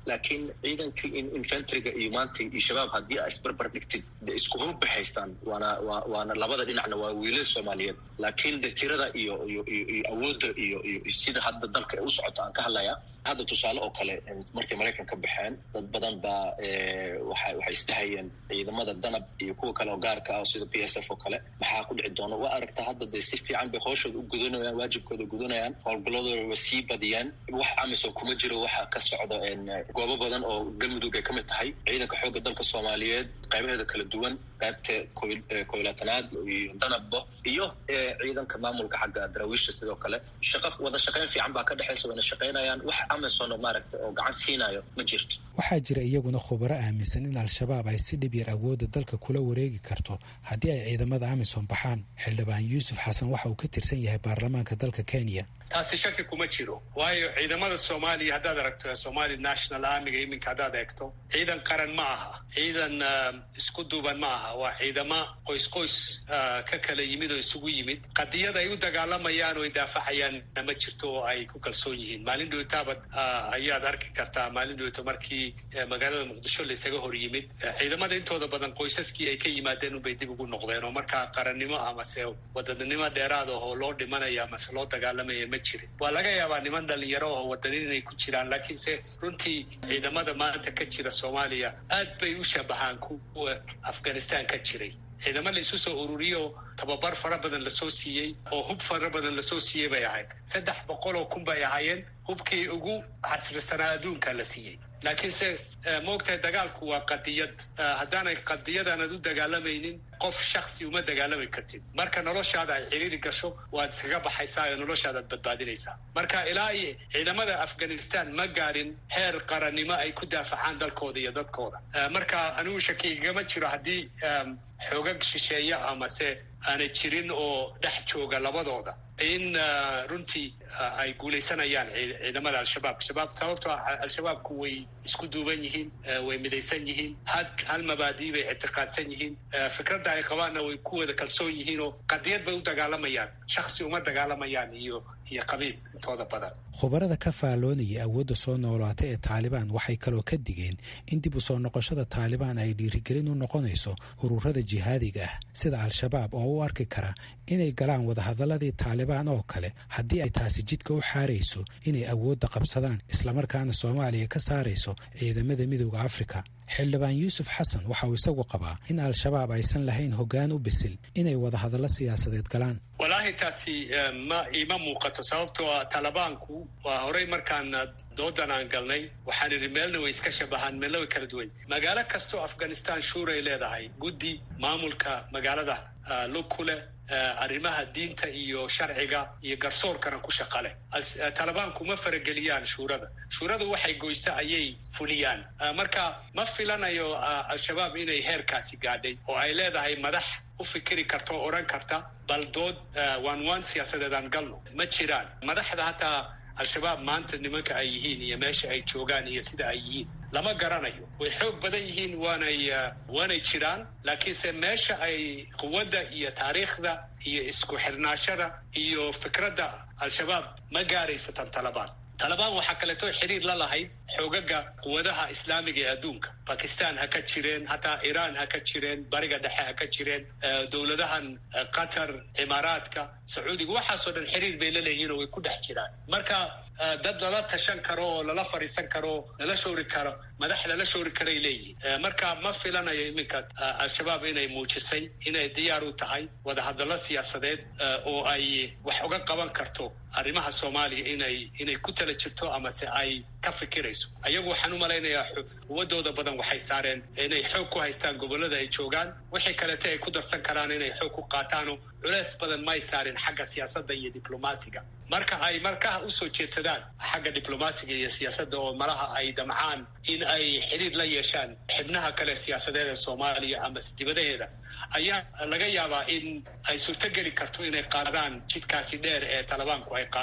S13: laakiin ciidankii infantryga iyo maanta iyo shabaab haddii aa isbarbar dhigtid de isku hubba haystaan waana wa waana labada dhinacna waa wiilal soomaaliyeed laakiin de tirada iyo iyo iyo awoodda iyo iyo sida hadda dalka u socoto aan ka hadlaya hadda tusaale oo kale markay maraykan ka baxeen dad badan baa waxa waxay isdhahayeen ciidamada danab iyo kuwa kale oo gaarka ah sida p s f oo kale maxaa ku dhici doona waa aragtaa hadda dee si fiican bay hooshooda u gudanayaan waajibkooda gudanayaan howlgalladooda way sii badiyaan wax amisom kuma jiro waxaa ka socda goobo badan oo galmudug ay ka mid tahay ciidanka xoogga dalka soomaaliyeed qaybaheeda kala duwan qaybta koylatanaad iyo danabba iyo ciidanka maamulka xagga daraawiisha sidoo kale shaqa wada shaqayn fiican baa ka dhexaysa wayna shaqaynayaan wax amisom maaragta oo gacan siinayo ma jirto
S11: waxaa jira iyaguna khubaro aaminsan in al-shabaab ay si dhib yar awoodda dalka kula wareegi karto haddii ay ciidamada amisom baxaan xildhibaan yuusuf xasan waxa uu ka tirsan yahay baarlamaanka dalka kenya
S4: taasi shaki kuma jiro waayo ciidamada soomaaliya haddaad aragto somali national armiga iminka haddaad eegto ciidan qaran ma aha ciidan isku duuban ma aha waa ciidamo qoys qoys ka kala yimid oo isugu yimid qadiyada ay u dagaalamayaan oo ay daafacayaan ma jirto oo ay ku kalsoon yihiin maalin dhowtaabad ayaad arki kartaa maalin dhowto markii magaalada muqdisho laysaga hor yimid ciidamada intooda badan qoysaskii ay ka yimaadeen unbay dib ugu noqdeen oo markaa qarannimo amase wadanimo dheeraad ah oo loo dhimanaya amase loo dagaalamaya jirin waa laga yaabaa niman dhalinyaro oo wadanin inay ku jiraan laakiinse runtii ciidamada maanta ka jira soomaaliya aad bay u shabahaan kuwa afghanistan ka jiray ciidamo la isu soo ururiyo tababar fara badan lasoo siiyey oo hub fara badan lasoo siiyey bay ahayd saddex boqol oo kun bay ahaayeen hubkii ugu casrisanaa adduunka la siiyey laakiinse maogtahay dagaalku waa qadiyad haddaanay qadiyadaanad u dagaalamaynin qof shaksi uma dagaalami kartid marka noloshaada ay ciriiri gasho waad iskaga baxaysaa oo noloshaadaad badbaadinaysaa marka ilaa iyo ciidamada afghanistan ma gaadhin heer qarannimo ay ku daafacaan dalkooda iyo dadkooda marka anigu shakigama jiro haddii xoogag shisheeya amase aanay jirin oo dhex jooga labadooda in runtii ay guulaysanayaan ciidamada al-shabaab shabaab sababtoo al-shabaabku way isku duuban yihiin way midaysan yihiin had hal mabaadii bay ictiqaadsan yihiin fikradda ay qabaanna way ku wada kalsoon yihiin oo qadiyad bay u dagaalamayaan shaksi uma dagaalamayaan iyo iyo qabiil intooda badan
S11: khubarada ka faalloonaya awoodda soo noolaata ee taalibaan waxay kaloo ka digeen in dib u soo noqoshada taalibaan ay dhiirigelin u noqonayso ururada jihaadiga ah sida al-shabaab oo u arki kara inay galaan wadahadaladii taalibaan oo kale haddii ay taasi jidka u xaarayso inay awoodda qabsadaan islamarkaana soomaaliya ka saarayso ciidamada midooda afrika xildhibaan yuusuf xasan waxa uu isagu qabaa in al-shabaab aysan lahayn hoggaan u bisil inay wadahadallo siyaasadeed galaan
S4: walaahi taasi ma iima muuqato sababtoo ah talibaanku waa horey markaan doodan aan galnay waxaan idhi meelna way iska shabahaan meelna way kala duwan magaalo kastoo afghanistan shuuray leedahay guddi maamulka magaalada lug ku leh arrimaha diinta iyo sharciga iyo garsoorkana ku shaqa leh talibaanku ma farageliyaan shuurada shuuradu waxay goyso ayay fuliyaan marka ma filanayo al-shabaab inay heerkaasi gaadhay oo ay leedahay madax u fikiri karta oo odhan karta bal dood waan waan siyaasadeed aan galno ma jiraan madaxda hataa al-shabaab maanta nimanka ay yihiin iyo meesha ay joogaan iyo sida ay yihiin lama garanayo way xoog badan yihiin waanay waanay jiraan laakiinse meesha ay quwadda iyo taariikhda iyo isku xirnaashada iyo fikradda al-shabaab ma gaarayso tan talabaan talabaan waxaa kaleeto xiriir la lahayd xoogaga quwadaha islaamiga ee adduunka bakistan ha ka jireen hataa iiraan ha ka jireen bariga dhexe ha ka jireen dowladahan qatar cimaaraadka sacuudiga waxaasoo dhan xiriir bay la leeyihin oo way ku dhex jiraan marka dad lala tashan karo oo lala fadhiisan karo lala shoori karo madax lala shoori karay leeyihin marka ma filanayo iminka al-shabaab inay muujisay inay diyaar u tahay wadahadallo siyaasadeed oo ay wax uga qaban karto arrimaha soomaaliya inay inay ku tala jirto amase ay ka fikirayso ayagu waxaan u malaynayaa quwadooda badan waxay saareen inay xoog ku haystaan gobollada ay joogaan wixii kalete ay ku darsan karaan inay xoog ku qaataano culeys badan may saarin xagga siyaasadda iyo diblomaasiga marka ay markaha usoo jeedsadaan xagga diblomaasiga iyo siyaasadda oo malaha ay damcaan in ay xidhiir la yeeshaan xibnaha kale siyaasadeed ee soomaaliya amase dibadaheeda ayaa laga yaabaa in ay suurtogeli karto inay qaadaan jidkaasi dheer ee talibaanku ay qaadeen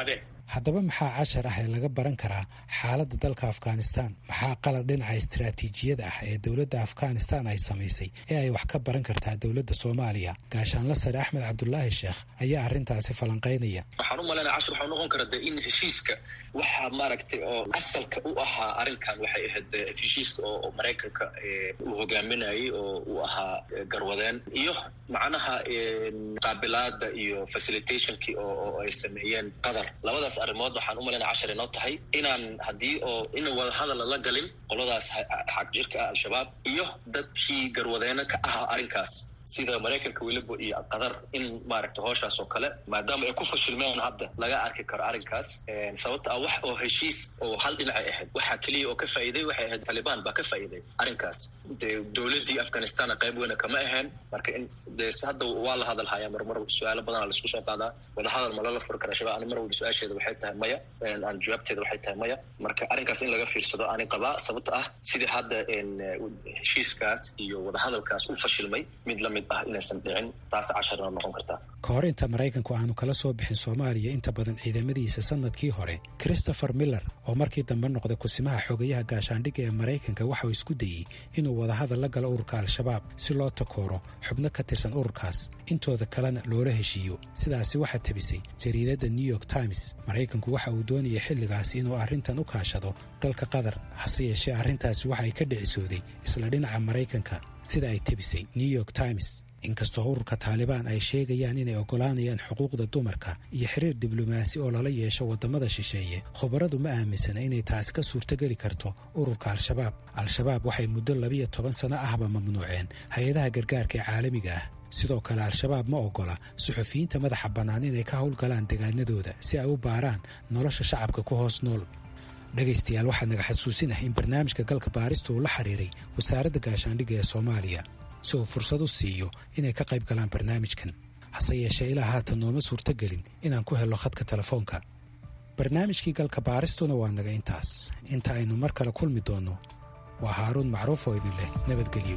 S11: haddaba maxaa cashar ah ee laga baran karaa xaaladda dalka afghanistan maxaa qalad dhinaca istaraatiijiyada ah ee dowladda afghanistan ay samaysay ee ay wax ka baran kartaa dowladda soomaaliya gaashaanla sare axmed cabdulaahi sheekh ayaa arrintaasi falanqaynaya
S13: waxaan u malaynaya cashar waxaa noqon kara de in heshiiska waxaa maaragtay oo asalka u ahaa arrinkan waxay ahayd heshiiska oo maraykanka uu hogaaminayay oo uu ahaa garwadeen iyo macnaha qaabilaada iyo facilitationkii oo ay sameeyeen qatar labadaas arrimood waxaan u malaynaya cashar inoo tahay inaan haddii oo in wadahadal lala galin qoladaas xaq jirka ah al-shabaab iyo dadkii garwadeena ka ahaa arrinkaas sida maraykanka weliba iyo qatar in maaragta hooshaas oo kale maadaama ay ku fashilmeen hadda laga arki karo arrinkaas sababta ah wax oo heshiis oo hal dhinacay ahayd waxaa keliya oo ka faa'iiday waxay ahayd talibaan baa ka faa'iiday arrinkaas dee dowladdii afghanistanna qayb weyna kama ahayn marka in dee hadda waa la hadal hayaa marmar su-aalo badana laisku soo qaadaa wadahadal ma lala furi kara shabaab ani mar walba su-aasheeda waxay tahay maya aan jawaabteeda waxay tahay maya marka arrinkaas in laga fiirsado ani qabaa sababta ah sidii hadda heshiiskaas iyo wadahadalkaas u fashilmay mid la mid ah inaysan dhicin taas casharna noqon kartaa
S11: ka hor inta maraykanku aanu kala soo bixin soomaaliya inta badan ciidamadiisa sanadkii hore christopher miller oo markii dambe noqday kusimaha xogayaha gaashaandhigga ee maraykanka waxauu isku dayey inuu wadahadal la galo ururka al-shabaab si loo takooro xubno ka tirsan ururkaas intooda kalena loola heshiiyo sidaasi waxaa tabisay jariidadda new york times maraykanku waxa uu doonayay xilligaasi inuu arrintan u kaashado dalka qatar hase yeeshee arrintaasi waxa ay ka dhicisooday isla dhinaca maraykanka sida ay tebisay new york times inkastoo ururka taalibaan ay sheegayaan inay oggolaanayaan xuquuqda dumarka iyo xiriir diblomaasi oo lala yeesho waddamada shisheeye khubaradu ma aaminsana inay taasi ka suurtogeli karto ururka al-shabaab al-shabaab waxay muddo labiyo toban sano ahba mamnuuceen hay-adaha gargaarka ee caalamiga ah sidoo kale al-shabaab ma oggola suxufiyiinta madaxa bannaan inay ka howlgalaan degaanadooda si ay u baaraan nolosha shacabka ku hoos nool dhegaystayaal waxaa naga xasuusinah in barnaamijka galka baarista uu la xiriiray wasaaradda gaashaandhigga ee soomaaliya si uu fursad u siiyo inay ka qayb galaan barnaamijkan hase yeeshee ilaa haatan nooma suurtogelin inaan ku helo khadka telefoonka barnaamijkii galka baaristuna waa naga intaas inta aynu mar kale kulmi doonno waa haaruun macruuf oo idin leh nabadgelyo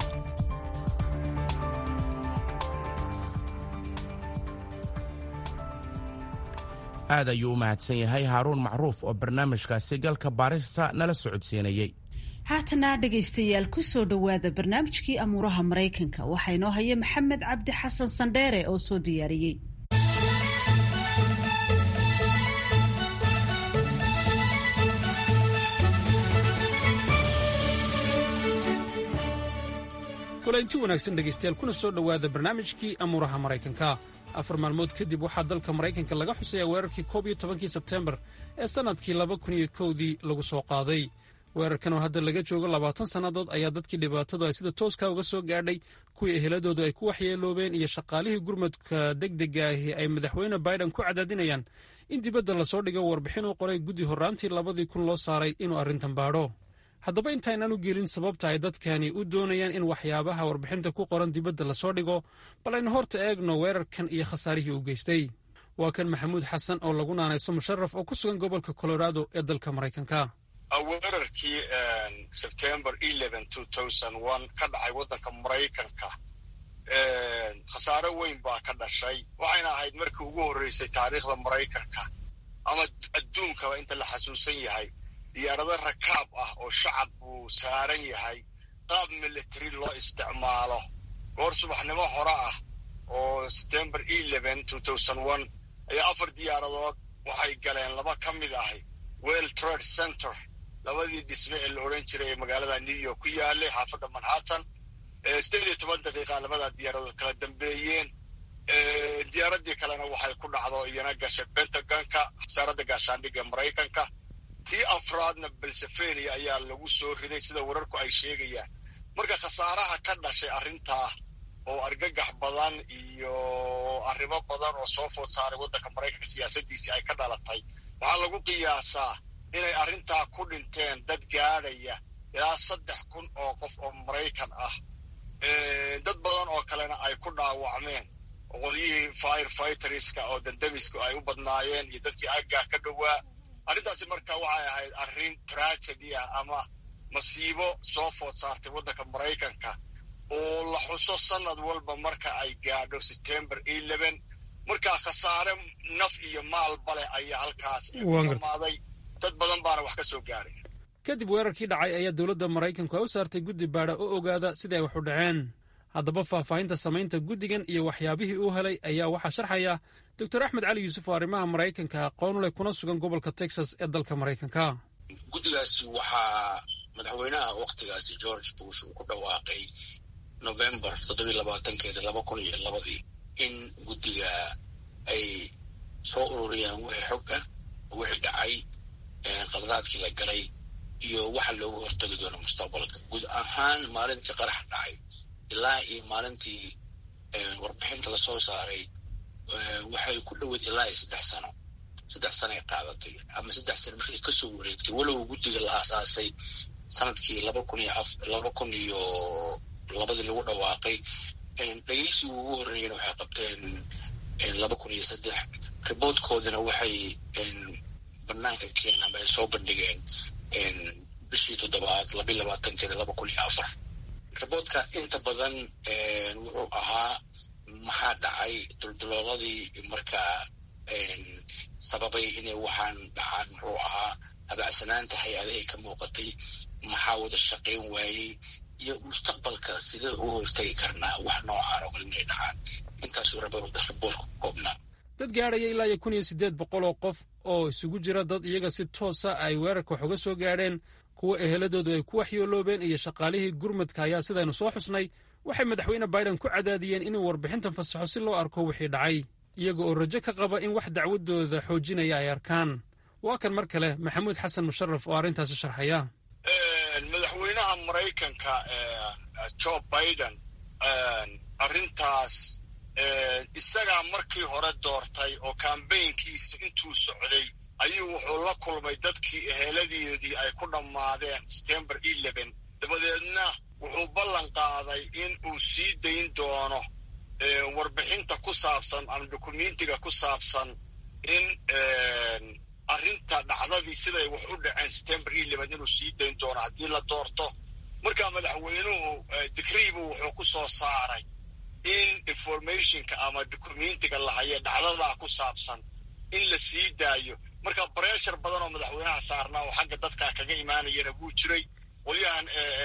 S2: aad ayuu u mahadsan yahay haaruun macruuf oo barnaamijkaasi galka baarista nala socodsiinayey
S1: haatana dhegaystayaal ku soo dhowaada barnaamijkii amuuraha maraykanka waxaa inoo haya maxamed cabdi xasan sandheere oo soo diyaariyey
S14: kulanti wanaagsan dhegaystayaal kuna soo dhowaada barnaamijkii amuuraha maraykanka afar maalmood kadib waxaa dalka maraykanka laga xuseeyaa weerarkii koob iyo tobankii sebtembar ee sannadkii laba kun iyo kowdii lagu soo qaaday weerarkan oo hadda laga joogo labaatan sannadood ayaa dadkii dhibaatadu ay sida tooska uga soo gaadhay kuwii eheladoodu ay ku waxyeeloobeen iyo shaqaalihii gurmadka degdega ahi ay madaxweyne biden ku cadaadinayaan in dibadda lasoo dhigo warbixin uu qoray guddi horraantii labadii kun loo saaray inuu arrintan baadho haddaba intaynaan u gelin sababta ay dadkani u doonayaan in waxyaabaha warbixinta ku qoran dibadda lasoo dhigo bal aynu horta eegno weerarkan iyo khasaarihii uu geystay waa kan maxamuud xasan oo lagu naanayso musharaf oo ku sugan gobolka colorado ee dalka maraykanka
S15: weerarkii sebtember ka dhacay waddanka maraykanka khasaare weyn baa ka dhashay waxayna ahayd markii ugu horreysay taariikhda maraykanka ama adduunkaba inta la xasuusan yahay diyaarado rakaab ah oo shacab uu saaran yahay qaab military loo isticmaalo goor subaxnimo hore ah oo september ayaa afar diyaaradood waxay galeen laba ka mid ahay well trade center labadii dhisme ee la odhan jiray ee magaalada new york ku yaalay xaafadda manhattan sideed iyo toban daqiiqa labadaa diyaaradood kala dambeeyeen diyaaradii kalena waxay ku dhacdo iyana gashay pentagonka wasaaradda gaashaandhigga ee maraykanka tii afraadna belsefenia ayaa lagu soo riday sida wararku ay sheegayaan marka khasaaraha ka dhashay arrintaa oo argagax badan iyo arrimo badan oo soo food saaray waddanka maraykanka siyaasadiisii ay ka dhalatay waxaa lagu qiyaasaa inay arrintaa ku dhinteen dad gaadhaya ilaa saddex kun oo qof oo maraykan ah dad badan oo kalena ay ku dhaawacmeen qolyihii fire fighterska oo dandamisku ay u badnaayeen iyo dadkii aggaa ka dhowaa arrintaasi marka waxay ahayd arrin tragedy ah ama masiibo soo food saartay waddanka maraykanka oo la xuso sanad walba marka ay gaadho september markaa khasaare naf iyo maalba leh ayaa halkaas dhamaaday dad badan baana wax ka soo gaaray
S14: kadib weerarkii dhacay ayaa dowladda maraykanku ay u saartay guddi baadha oo ogaada sida ay wax u dhaceen haddaba faahfaahinta samaynta guddigan iyo waxyaabihii uu helay ayaa waxaa sharxaya doctor axmed cali yuusuf oo arrimaha maraykanka aqoon leh kuna sugan gobolka texas ee dalka maraykanka
S16: guddigaasi waxaa madaxweynaha wakhtigaasi george bush uu ku dhawaaqay novembar toddobiy labaatankeeda laba kun iyo labadii in guddiga ay soo ururiyaan wixii xog ah wixii dhacay qaladaadkii la galay iyo waxa looga hortagi doono mustaqbalka guud ahaan maalintii qarax dhacay ilaa iyo maalintii warbixinta lasoo saaray waxay ku dhoweyd ilaa iyo saddex sano saddex sanoay qaadatay ama saddex sano markay kasoo wareegtay walow guddiga la aasaasay sanadkii laba kun iyo af laba kun iyo labadii lagu dhawaaqay dhegeysigii ugu horreeyana waxay qabteen laba kun iyo saddex riboodkoodina waxay banaanka keeneen ama ay soo bandhigeen bishii toddobaad labiyi labaatankeeda laba kun iyo afar riboodka inta badan wuxuu ahaa maxaa dhacay duldulooladii markaa sababay inay waxaan dhacaan muxuu ahaa habacsanaanta hay-adahay ka muuqatay maxaa wada shaqayn waayey iyo mustaqbalka sidee ugu hortagi karnaa wax noocaan oo kale inay dhacaan intaasuu riboodka ku koobnaa
S14: dad gaadhaya ilaa iyo kun iyo siddeed boqol oo qof oo isugu jira dad iyaga si toosa ay weerarka wax uga soo gaadheen kuwa eheladoodu ay ku waxyooloobeen iyo shaqaalihii gurmadka ayaa sidaynu soo xusnay waxay madaxweyne biden ku cadaadiyeen inuu warbixintan fasaxo si loo arko wixii dhacay iyaga oo rajo ka qaba in wax dacwadooda xoojinaya ay arkaan waa kan mar kale maxamuud xasan musharaf oo arrintaasi sharxaya
S15: madaxweynaha maraykanka joe biden arrintaas isagaa markii hore doortay oo kambaynkiisa intuu socday ayuu wuxuu la kulmay dadkii eheladeedii ay ku dhammaadeen september eleven dabadeedna wuxuu ballan qaaday in uu sii dayn doono warbixinta ku saabsan ama dukumentiga ku saabsan in arrinta dhacdadii siday wax u dhaceen september eleven inuu sii dayn doono haddii la doorto markaa madaxweynuhu digriibu wuxuu ku soo saaray in informationka ama documentiga la haye dhacdadaa ku saabsan in la sii daayo marka breshar badan oo madaxweynaha saarnaa oo xagga dadkaa kaga imaanayana wuu jiray qolyahan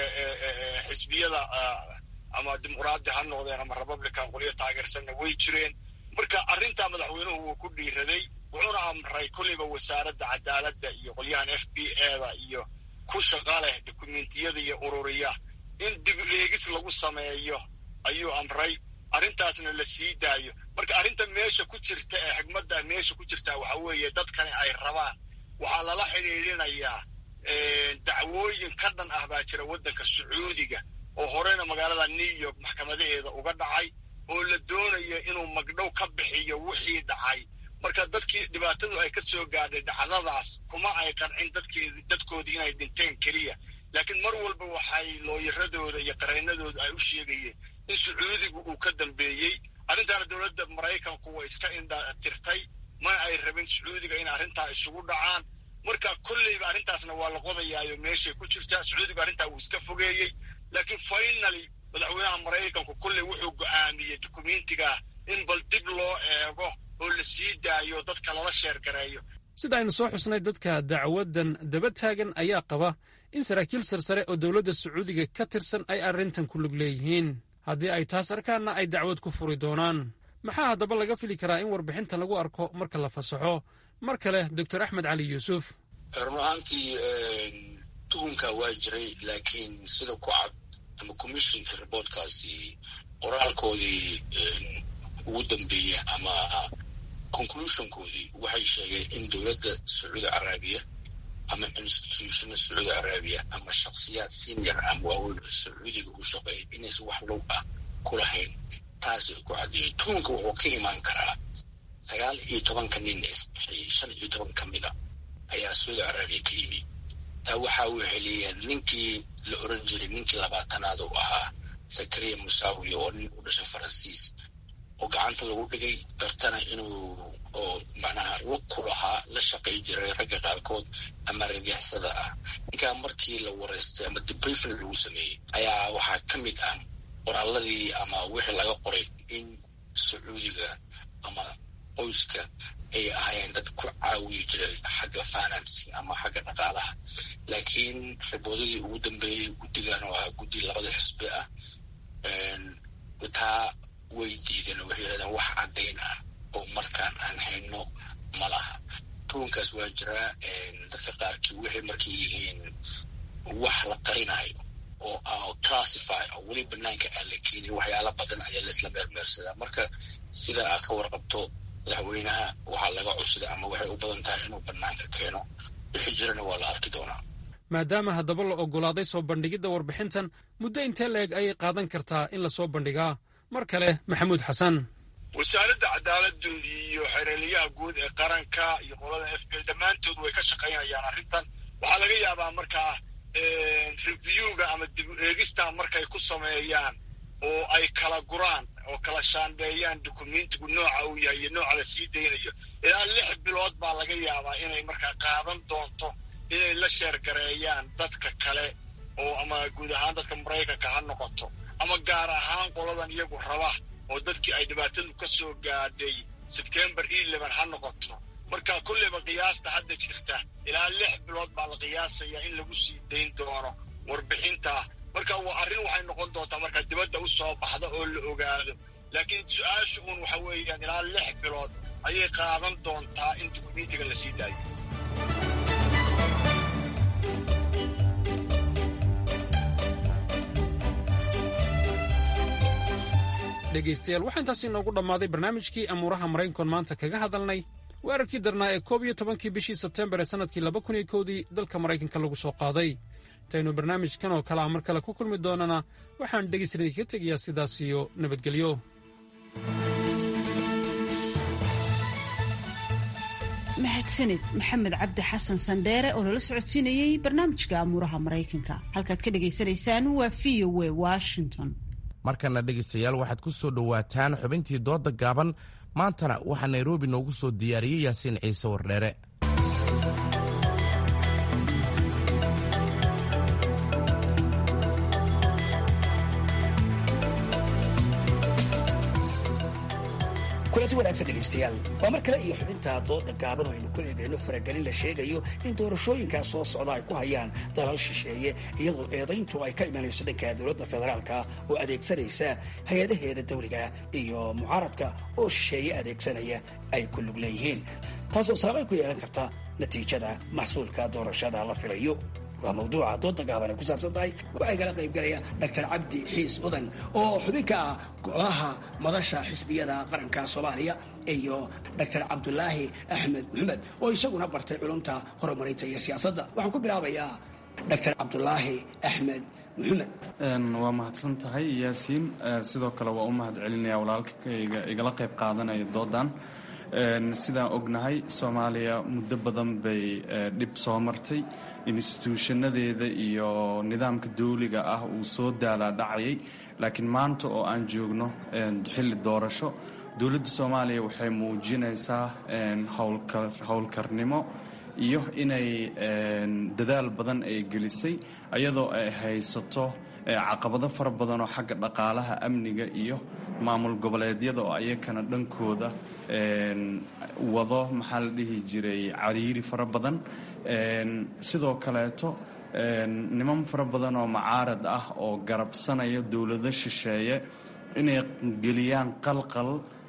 S15: xisbiyada ama dimuqraadi ha noqdeen ama republican qolyo taageersanna way jireen marka arrintaa madaxweynuhu wuu ku dhiiraday wuxuuna amray kollayba wasaaradda cadaaladda iyo qolyahan f b eda iyo ku shaqa leh dokumentiyada iyo ururiya in dib eegis lagu sameeyo ayuu amray arrintaasna la sii daayo marka arrinta meesha ku jirta ee xigmadda meesha ku jirtaa waxa weeye dadkani ay rabaan waxaa lala xidhiidhinayaa dacwooyin ka dhan ah baa jira waddanka sacuudiga oo horeyna magaalada new york maxkamadaheeda uga dhacay oo la doonayo inuu magdhow ka bixiyo wixii dhacay marka dadkii dhibaatadu ay ka soo gaadhay dhacdadaas kuma ay qancin dadkeedi dadkoodii inay dhinteen keliya laakiin mar walba waxay looyaradooda iyo qareennadooda ay u sheegayeen in sacuudigu uu ka dambeeyey arrintaana dowladda maraykanku way iska indha tirtay ma ay rabin sacuudiga in arrintaa isugu dhacaan marka kolleyba arrintaasna waa la qodayaayo meeshay ku jirtaa sacuudigu arrintaa wuu iska fogeeyey laakiin finaly madaxweynaha maraykanku kolley wuxuu go'aamiyey dukumentiga in bal dib loo eego oo la sii daayo dadka lala sheergareeyo
S14: sida aynu soo xusnay dadka dacwaddan daba taagan ayaa qaba in saraakiil sarsare oo dowladda sacuudiga ka tirsan ay arrintan ku lug leeyihiin haddii ay taas arkaanna ay dacwad ku furi doonaan maxaa haddaba laga fili karaa in warbixinta lagu arko marka la fasaxo mar kale doctor axmed cali yuusuf
S16: run ahaantii tuhunka waa jiray laakiin sida ku cad ama commissionka riboortkaasi qoraalkoodii ugu dambeeya ama conclusionkoodii waxay sheegeen in dowladda sacuudi caraabiya ama institutiona sacuudi caraabiya ama shaksiyaad senior ama waaweyn oo sacuudiga u shaqeeya inaysan wax low ah ku lahayn taasi ku caddeeyay tuhunka wuxuu ka imaan karaa sagaal iyo tobanka nin isbixiyey shan iyo toban ka mida ayaa sacuudi caraabiya ka yimi taa waxa uu heliyeen ninkii la oran jiray ninkii labaatanaad u ahaa zakariya musaawi oo nin u dhashay faransiis oo gacanta lagu dhigay dartana inuu oo macnaha lug ku lahaa la shaqay jiray ragga qaarkood ama ragixsada ah ninkaa markii la wareystay ama debriefing lagu sameeyey ayaa waxaa ka mid ah qoraaladii ama wixii laga qoray in sacuudiga ama qoyska ay ahaayeen dad ku caawiyi jiray xagga finance ama xagga dhaqaalaha laakiin riboodadii ugu dambeeyey guddigan oo ahaa guddi labada xisbi ah taa way diideen oo waxay yidhahdeen wax caddayn ah oo markaan aan hayno ma laha ruunkaas waa jiraa dadka qaarkii waxay markay yihiin wax la qarinayo oo classify oo weli banaanka aan la keenin waxyaala badan ayaa laisla meermeersadaa marka sida aad ka warqabto madaxweynaha waxaa laga cusday ama waxay u badan tahay inuu banaanka keeno wixii jirana waa la arki doonaa
S14: maadaama haddaba la oggolaaday soo bandhigidda warbixintan muddo intee la-eg ayay qaadan kartaa in lasoo bandhigaa mar kale maxamuud xasan
S15: wasaaradda cadaaladdu iyo xereeliyaha guud ee qaranka iyo qolada f b dhammaantood way ka shaqaynayaan arrintan waxaa laga yaabaa markaa reviewga ama dib u eegista markay ku sameeyaan oo ay kala guraan oo kala shaandheeyaan dukumentigu nooca uu yahay iyo nooca la sii daynayo ilaa lix bilood baa laga yaabaa inay markaa qaadan doonto inay la sheergareeyaan dadka kale oo ama guud ahaan dadka maraykanka ha noqoto ama gaar ahaan qoladan iyagu raba oo dadkii ay dhibaatadu ka soo gaadhay sebtembar eleven ha noqoto marka kulleyba qiyaasta hadda jirta ilaa lix bilood baa la qiyaasayaa in lagu sii dayn doono warbixinta marka waa arrin waxay noqon doontaa markaa dibadda u soo baxda oo la ogaado laakiin su-aasha uun waxa weeyaan ilaa lix bilood ayay qaadan doontaa in dukumentiga la sii daayo
S14: dhegaystayaal waxaa intaasi inoogu dhammaaday barnaamijkii amuuraha maraykankoon maanta kaga hadalnay weerarkii darnaa ee koob iyo tobankii bishii sebtembar ee sannadkii laba kun iyo kowdii dalka maraykanka lagu soo qaaday intaynu barnaamijkan oo kale ah mar kale ku kulmi doonana waxaan dhegaystadan idinkaga tegayaa sidaas iyo nabadgelyo
S1: mahadsanid maxamed cabdi xasan sandheere oo nala socodsiinayey barnaamijka amuuraha maraykanka halkaad ka dhagaysanaysaan waa v o w washington
S2: markana dhegaystayaal waxaad ku soo dhowaataan xubintii dooda gaaban maantana waxaa nairobi noogu soo diyaariyey yaasiin ciise wardheere
S17: kulanti wanaagsan dhegaystayaal waa mar kale iyo xubinta dooda gaaban oo aynu ku eegayno faragelin la sheegayo in doorashooyinkaa soo socda ay ku hayaan dalal shisheeye iyadoo eedayntu ay ka imanayso dhanka dowladda federaalka oo adeegsanaysa hay-adaheeda dawliga iyo mucaaradka oo shisheeye adeegsanaya ay ku lug leeyihiin taasoo saamayn ku yeelan karta natiijada maxsuulka doorashada la filayo waa mawduuca dooda gaaban ay ku saabsan tahay waxaa igala qaybgalaya dr cabdi xiis udan oo xubin ka ah golaha madasha xisbiyada qaranka soomaaliya iyo dr cabdulaahi axmed maxamed oo isaguna bartay culumta horumarinta iyo siyaasadda waxaan ku bilaabayaa dr cabdulaahi axmed maxamed
S18: waa mahadsan tahay yaasiin sidoo kale waa u mahad celinaya walaalkayga igala qayb qaadanaya doodan sidaan ognahay soomaaliya muddo badan bay dhib soo martay instituushanadeeda iyo nidaamka dawliga ah uu soo daalaa dhacayay laakiin maanta oo aan joogno xilli doorasho dowladda soomaaliya waxay muujinaysaa howlkarnimo iyo inay dadaal badan ay gelisay iyadoo ay haysato caqabado fara badan oo xagga dhaqaalaha amniga iyo maamul goboleedyada oo ayakana dhankooda wado maxaa la dhihi jiray cariiri fara badan sidoo kaleeto niman fara badan oo macaarad ah oo garabsanaya dowlado shisheeye inay geliyaan qalqal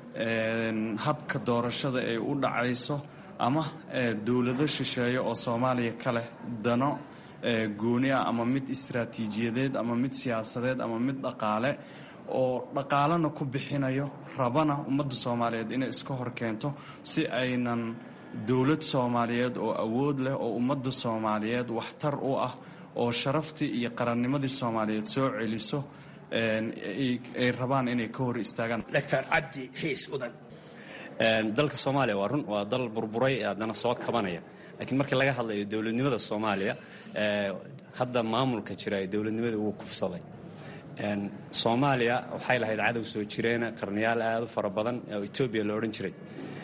S18: habka doorashada ay u dhacayso ama dowlado shisheeye oo soomaaliya ka leh dano gooni ah ama mid istaraatiijiyadeed ama mid siyaasadeed ama mid dhaqaale oo dhaqaalena ku bixinayo rabana ummadda soomaaliyeed inay iska hor keento si aynan dowlad soomaaliyeed oo awood leh oo ummadda soomaaliyeed waxtar u ah oo sharaftii iyo qarannimadii soomaaliyeed soo celiso ay rabaan inay ka hor istaagaan
S17: dr cabdi xiis udan
S19: dalka soomaaliya waa run waa dal burburay ee haddana soo kabanaya laakiin markii laga hadlayo dowladnimada soomaaliya hadda maamulka jira ee dowladnimada wuu kufsaday soomaaliya waxay lahayd cadow soo jireena qarniyaal aad u fara badan oo etoobiya la odhan jiray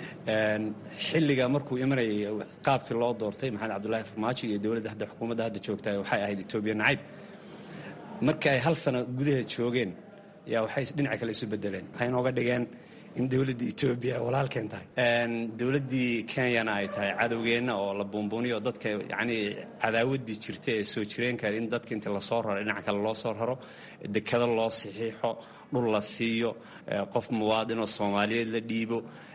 S19: xilliga markuu imanayay qaabkii loo doortay maxamed cabdulaahi farmaajo iyo dowladda hadda xukuumadda hadda joogta waxay ahayd etoobiya nacayb markii ay hal sano gudaheed joogeen yaa waxay dhinaca kale isu bedeleen waxay inooga dhigeen in dowladda etoobiya walaalkeen tahay dowladdii kenyana ay tahay cadowgeenna oo la buunbuuniyo oo dadka yacnii cadaawaddii jirta ee soo jireenka in dadka inta lasoo raro dhinac kale loo soo raro dekado loo saxiixo dhul la siiyo qof muwaadinoo soomaaliyeed la dhiibo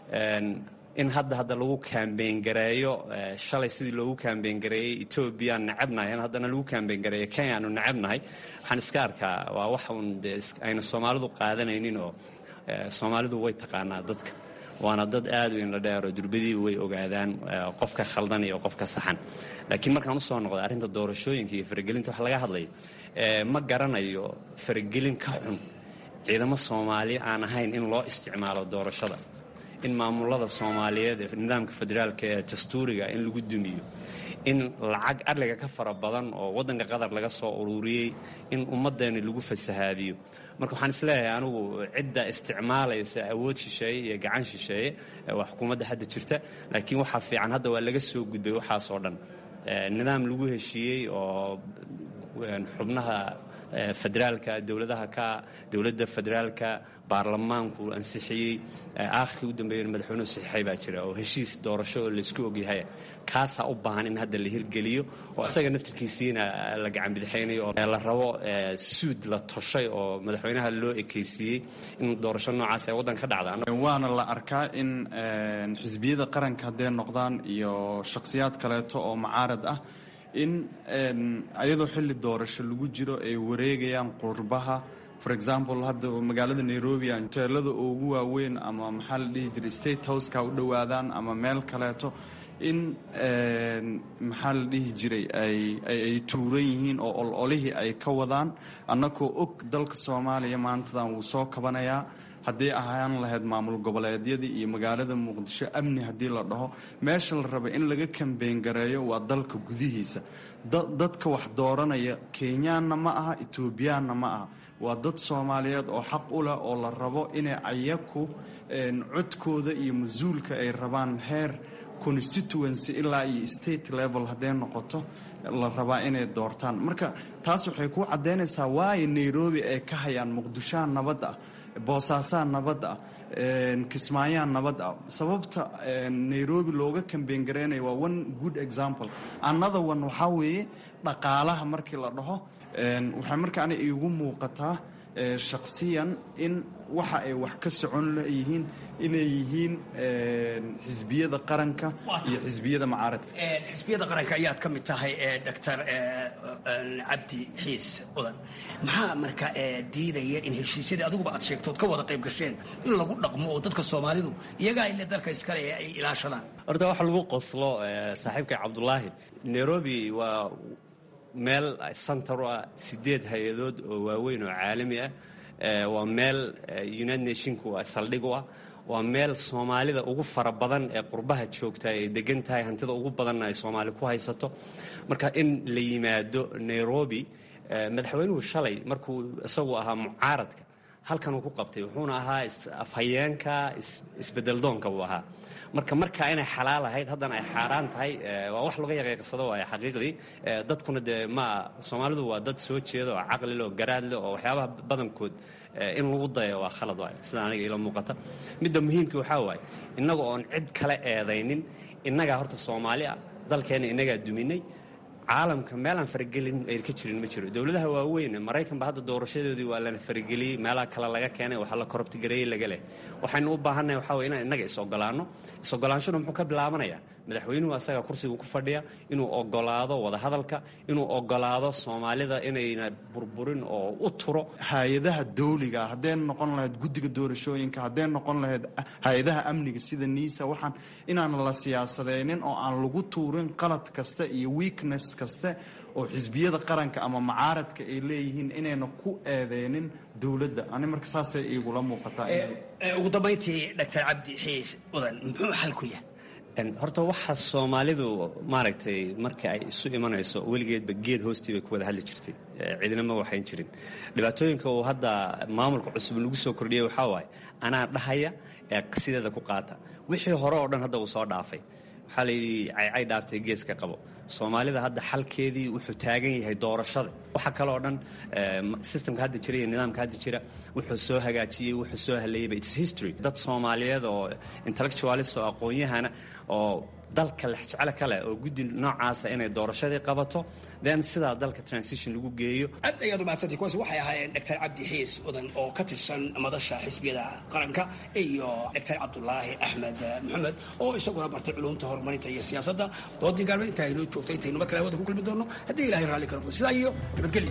S19: in hadda hadda lagu kaambeyn gareeyo shalay sidii loogu kaambeyn gareeyey etoobiyaan necabnahay in haddana lagu kaambeyn gareeyo kenya aanu necabnahay waxaan iska arkaa waa wax uun dee ayna soomaalidu qaadanaynin oo soomaalidu way taqaanaa dadka waana dad aad u indha dheer oo durbadiiba way ogaadaan qofka khaldan iyo qofka saxan laakiin markaan usoo noqdo arrinta doorashooyinka iyo faragelinta wax laga hadlayo ma garanayo faragelin ka xun ciidamo soomaali aan ahayn in loo isticmaalo doorashada in maamulada soomaaliyeed ee nidaamka federaalka ee dastuuriga in lagu dumiyo in lacag adliga ka fara badan oo waddanka qatar laga soo ururiyey in ummaddeeni lagu fasahaadiyo marka waxaan isleeyahay anigu cidda isticmaalaysa awood shisheeye iyo gacan shisheeye waa xukuumadda hadda jirta laakiin waxaa fiican hadda waa laga soo gudbay waxaasoo dhan nidaam lagu heshiiyey oo xubnaha federaalka dowladaha ka dowladda federaalka baarlamaanku ansixiyey aakhirkii u dambeeyana madaxweynuhu saxiixay baa jira oo heshiis doorasho oo laysku ogyahay kaasaa u baahan in hadda la hirgeliyo oo isaga naftirkiisiina la gacan bidixaynayo oo la rabo suud la toshay oo madaxweynaha loo ekeysiiyey in doorasho noocaas ay waddanka ka dhacda
S18: waana la arkaa in xisbiyada qaranka hadday noqdaan iyo shakhsiyaad kaleeto oo mucaarad ah in ayadoo xilli doorasho lagu jiro ay wareegayaan qurbaha for example hadda magaalada nairobi hoteelada ugu waaweyn ama maxaa la dhihi jiray state houseka u dhowaadaan ama meel kaleeto in maxaa la dhihi jiray ay tuuran yihiin oo ololihii ay ka wadaan annagoo og dalka soomaaliya maantadan wuu soo kabanayaa haddii ahaan lahayd maamul goboleedyadii iyo magaalada muqdisho amni haddii la dhaho meesha la raba in laga kambeyn gareeyo waa dalka gudihiisa dadka wax dooranaya kenyaanna ma aha etoobiyaanna ma aha waa dad soomaaliyeed oo xaq u leh oo la rabo inay ayaku codkooda iyo mas-uulka ay rabaan heer constituency ilaa iyo state level hadday noqoto la rabaa inay doortaan marka taas waxay ku caddaynaysaa waayo nairobi ay ka hayaan muqdishoha nabad ah boosaasaa nabad ah kismaayaan nabad ah sababta nairobi looga kambeyn gareynayo waa one good example another one waxaa weeye dhaqaalaha markii la dhaho waxay marka ani iigu muuqataa shaksiyan in waxa ay wax ka socon leyihiin inay yihiin xisbiyada qaranka iyo xisbiyada macaaradka
S17: xisbiyada qaranka ayaad ka mid tahay doctor cabdi xiis udan maxaa marka diidaya in heshiisyadii adiguba aad sheegtood ka wada qayb gasheen in lagu dhaqmo oo dadka soomaalidu iyagaa ile dalka iskale ee ay ilaashadaan
S19: horta waxa lagu qoslo saaxiibka cabdulaahi nairobi waa meel center u ah sideed hay-adood oo waaweyn oo caalami ah waa meel united nationku saldhig u ah waa meel soomaalida ugu fara badan ee qurbaha joogta ay degan tahay hantida ugu badanna ay soomaali ku haysato marka in la yimaado nairobi madaxweynuhu shalay markuu isagu ahaa mucaaradka halkan uu ku qabtay wuxuuna ahaa afhayeenka isbedeldoonka buu ahaa marka markaa inay xalaal ahayd haddana ay xaaraan tahay waa wax laga yaqiiqsado waay xaqiiqdii dadkuna dee ma soomaalidu waa dad soo jeeda oo caqlile oo garaadle oo waxyaabaha badankood in lagu dayo waa khalad waay sida aniga ila muuqata midda muhiimka waxaa waaye innaga oon cid kale eedaynin innagaa horta soomaali ah dalkeenna innagaa duminay caalamka meelaan faragelin ay ka jirin ma jiro dowladaha waaweyn maraykanba hadda doorashadoodii waa lana farageliyey meelaha kale laga keenay waxaa la korobtigareeyey laga leh waxaynu u baahannahay waxaa wey inaan innaga is-ogolaanno is-ogolaanshuna muxuu ka bilaabanayaa madaxweynuhu asaga kursiga ku fadhiya inuu ogolaado wadahadalka inuu ogolaado soomaalida inayna burburin oo u turo
S18: hay-adaha dawliga hadday noqon lahayd guddiga doorashooyinka hadday noqon lahayd hay-adaha amniga sida niisa waxaan inaan la siyaasadeynin oo aan lagu tuurin qalad kasta iyo weakness kaste oo xisbiyada qaranka ama macaaradka ay leeyihiin inayna ku eedeynin dowladda ani marka saasay igula muuqataa
S17: ugu dambayntii doctor cabdi xiis udan muxuu xal ku yahay
S19: horta waxa soomaalidu maaragtay marka ay isu imanayso weligeedba geed hoostii bay ku wada hadli jirtay cidina ma waxayn jirin dhibaatooyinka uu hadda maamulka cusub lagu soo kordhiyey waxaa waaye anaa dhahaya ee sideeda ku qaata wixii hore oo dhan hadda uu soo dhaafay waxaa layidhi caycay dhaaftay geeska qabo soomaalida hadda xalkeedii wuxuu taagan yahay doorashada waxa kaloo dhan systemka hadda jira iyo nidaamka hadda jira wuxuu soo hagaajiyey wuxuu soo haleeyeyba its history dad soomaaliyeed oo intellectualist oo aqoon-yahana oo dalka lexjecele kale oo guddi noocaasa inay doorashadii qabato then sidaa dalka transition lagu geeyo
S17: aad ayaad umahadsantay kuwaasi waxay ahaayeen doctor cabdi xiis odan oo ka tirsan madasha xisbiyada qaranka iyo doctor cabdulaahi axmed maxamed oo isaguna bartay culumta horumarinta iyo siyaasadda doodii gaalmeed intaa inoo joogta intaynu mar kale hawada ku kulmi doonno haddii ilahay raalli karo sidaa iyo nabadgelyo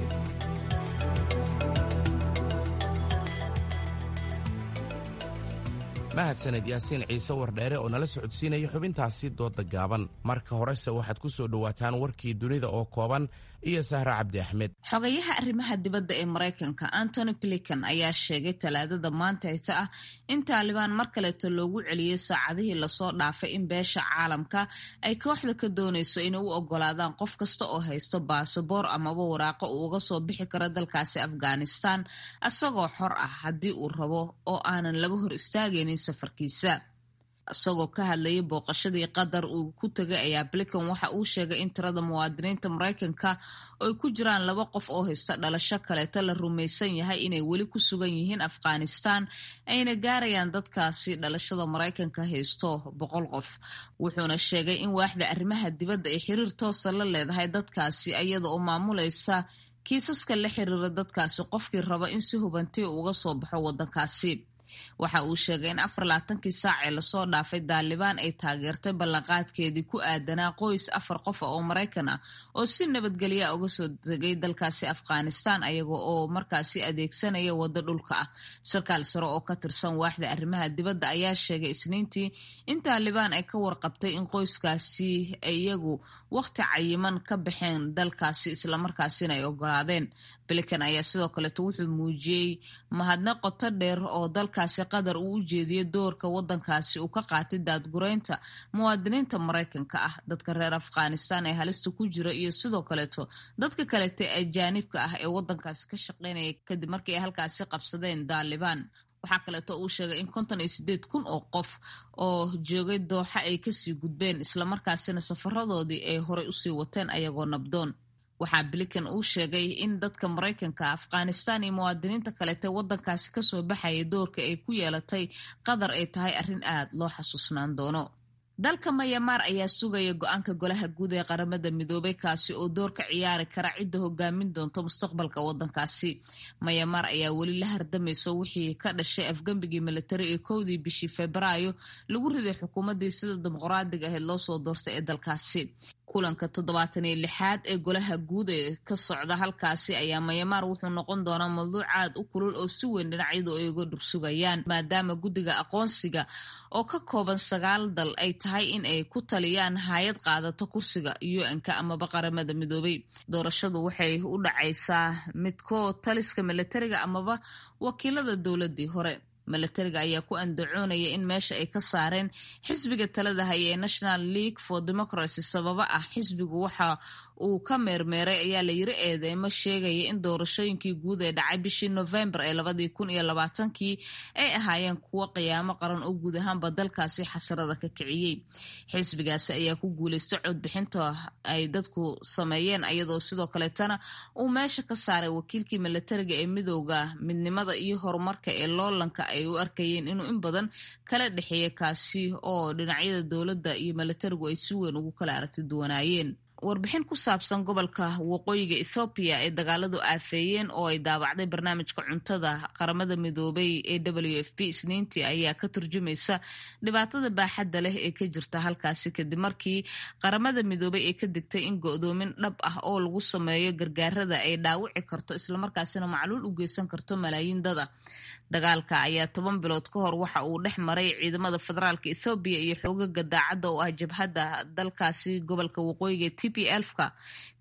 S2: mahadsaned yaasiin ciise wardheere oo nala socodsiinaya xubintaasi dooda gaaban marka horese waxaad ku soo dhowaataan warkii dunida oo kooban iyo sahre cabdi axmed
S5: xogayaha arrimaha dibadda ee maraykanka antony blinkan ayaa sheegay talaadada maantayta ah in taalibaan mar kaleeto loogu celiyey saacadihii lasoo dhaafay in beesha caalamka ay kooxda ka doonayso inay u ogolaadaan qof kasta oo haysto baasaboor amaba waraaqo uu uga soo bixi karo dalkaasi afghanistan isagoo xor ah haddii uu rabo oo aanan laga hor istaagaynin safarkiisa isagoo ka hadlayay booqashadii qatar uu ku tegay ayaa blinkan waxa uu sheegay in tirada muwaadiniinta maraykanka oo ay ku jiraan laba qof oo haysta dhalasho kaleeto la rumaysan yahay inay weli ku sugan yihiin afghanistan ayna gaarayaan dadkaasi dhalashada maraykanka haysto boqol qof wuxuuna sheegay in waaxda arrimaha dibadda ay xiriir toosa la leedahay dadkaasi iyada oo maamulaysa kiisaska la xiriira dadkaasi qofkii raba in si hubantii uga soo baxo waddankaasi waxa uu sheegay in afar labaatankii saac ee lasoo dhaafay daalibaan ay taageertay ballanqaadkeedii ku aadanaa qoys afar qof oo maraykan ah oo si nabadgelya uga soo tegay dalkaasi afghanistan ayaga oo markaasi adeegsanaya waddo dhulka ah sarkaal sare oo ka tirsan waaxda arrimaha dibadda ayaa sheegay isniintii in taalibaan ay ka warqabtay in qoyskaasi iyagu wakhti cayiman ka baxeen dalkaasi islamarkaasina ay ogolaadeen blinkan ayaa sidoo kaleeto wuxuu muujiyey mahadnaq qoto dheer oo dalkaasi qatar uu u jeediyey doorka waddankaasi uu ka qaatay daadgureynta muwaadiniinta maraykanka ah dadka reer afghanistan ee halista ku jira iyo sidoo kaleeto dadka kalete ajaanibka ah ee waddankaasi ka shaqeynaya kadib markii ay halkaasi qabsadeen daalibaan waxaa kaleeto uu sheegay in konton iyo sideed kun oo qof oo joogay dooxa ay kasii gudbeen islamarkaasina safaradoodii ay horey usii wateen ayagoo nabdoon waxaa blinkan uu sheegay in dadka maraykanka afghanistan iyo muwaadiniinta kaleete waddankaasi kasoo baxaya doorka ay ku yeelatay qatar ay tahay arrin aad loo xasuusnaan doono dalka mayamaar ayaa sugaya go-aanka golaha guud ee qaramada midoobay kaasi oo door ka ciyaari kara cidda hogaamin doonto mustaqbalka waddankaasi mayamaar ayaa weli la hardamayso wixii ka dhashay afgembigii militari ee kowdii bishii febraayo lagu riday xukuumaddii sida dimuqraadiga ahayd loo soo doortay ee dalkaasi kulanka toddobaatan iyo lixaad ee golaha guud ee ka socda halkaasi ayaa mayamaar wuxuu noqon doonaa mawduuc aad u kulul oo si weyn dhinacyadu ay uga dhursugayaan maadaama guddiga aqoonsiga oo ka kooban sagaal dal ay tahay in ay ku taliyaan hay-ad qaadato kursiga un-ka amaba qaramada midoobay doorashadu waxay u dhacaysaa midkoo taliska militariga amaba wakiilada dowladii hore milatariga ayaa ku andacoonaya in meesha ay ka saareen xisbiga talada haya ee national league for democracy sababa ah xisbigu waxa uu ka meermeeray ayaa la yiri eedeymo sheegaya in doorashooyinkii guud ee dhacay bishii novembar ee labadii kun iyo labaatankii ay ahaayeen kuwo qiyaamo qaran oo guud ahaanba dalkaasi xasarada ka kiciyey xisbigaasi ayaa ku guuleystay codbixinta ay dadku sameeyeen iyadoo sidoo kaleetana uu meesha ka saaray wakiilkii milatariga ee midooda midnimada iyo horumarka ee loolanka ay u arkayeen inuu in badan kala dhexeeya kaasi oo dhinacyada dowladda iyo milatarigu ay si weyn ugu kala aragti duwanaayeen warbixin ku saabsan gobolka waqooyiga ethoobiya ee dagaaladu aafeeyeen oo ay daabacday barnaamijka cuntada qaramada midoobay ee w f p isniintii ayaa ka turjumaysa dhibaatada baaxadda leh ee ka jirta halkaasi kadib markii qaramada midoobay ay ka digtay in go-doomin dhab ah oo lagu sameeyo gargaarada ay dhaawici karto islamarkaasina macluul u geysan karto malaayiin dada dagaalka ayaa toban bilood ka hor waxa uu dhex maray ciidamada federaalka ethoobiya iyo xoogaga daacadda oo ah jabhadda dalkaasi gobolka waqooyiga t p elfka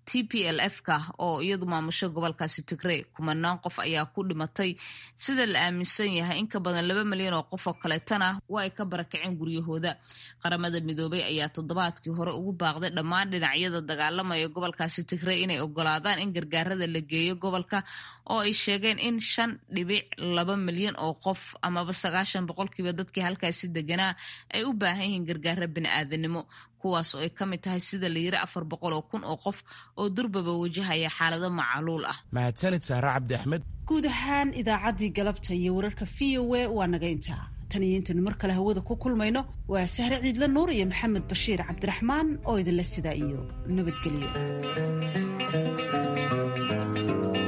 S5: t p l f ka oo iyadu maamusho gobolkaasi tigrey kumanaan qof ayaa ku dhimatay sida la aaminsan yahay in ka badan laba milyan oo qof oo kaleetana waa ay ka barakaceen guryahooda qaramada midoobay ayaa toddobaadkii hore ugu baaqday dhammaan dhinacyada dagaalamaya gobolkaasi tigrey inay ogolaadaan in gargaarada la geeyo gobolka oo ay sheegeen in shan dhibic laba milyan oo qof amaba sagaashan boqolkiiba dadkii halkaasi deganaa ay u baahan yihiin gargaaro bini-aadanimo kuwaas oo ay ka mid tahay sida la yiri afar boqol oo kun oo qof oo durbaba wajahaya xaalado macaluul ah
S2: mahadsanid sahre cabdi axmed
S1: guud ahaan idaacaddii galabta iyo wararka v o a waa naga intaa tan iyo intaynu mar kale hawada ku kulmayno waa sahre ciidla nuur iyo maxamed bashiir cabdiraxmaan oo idinla sidaa iyo nabadgelyo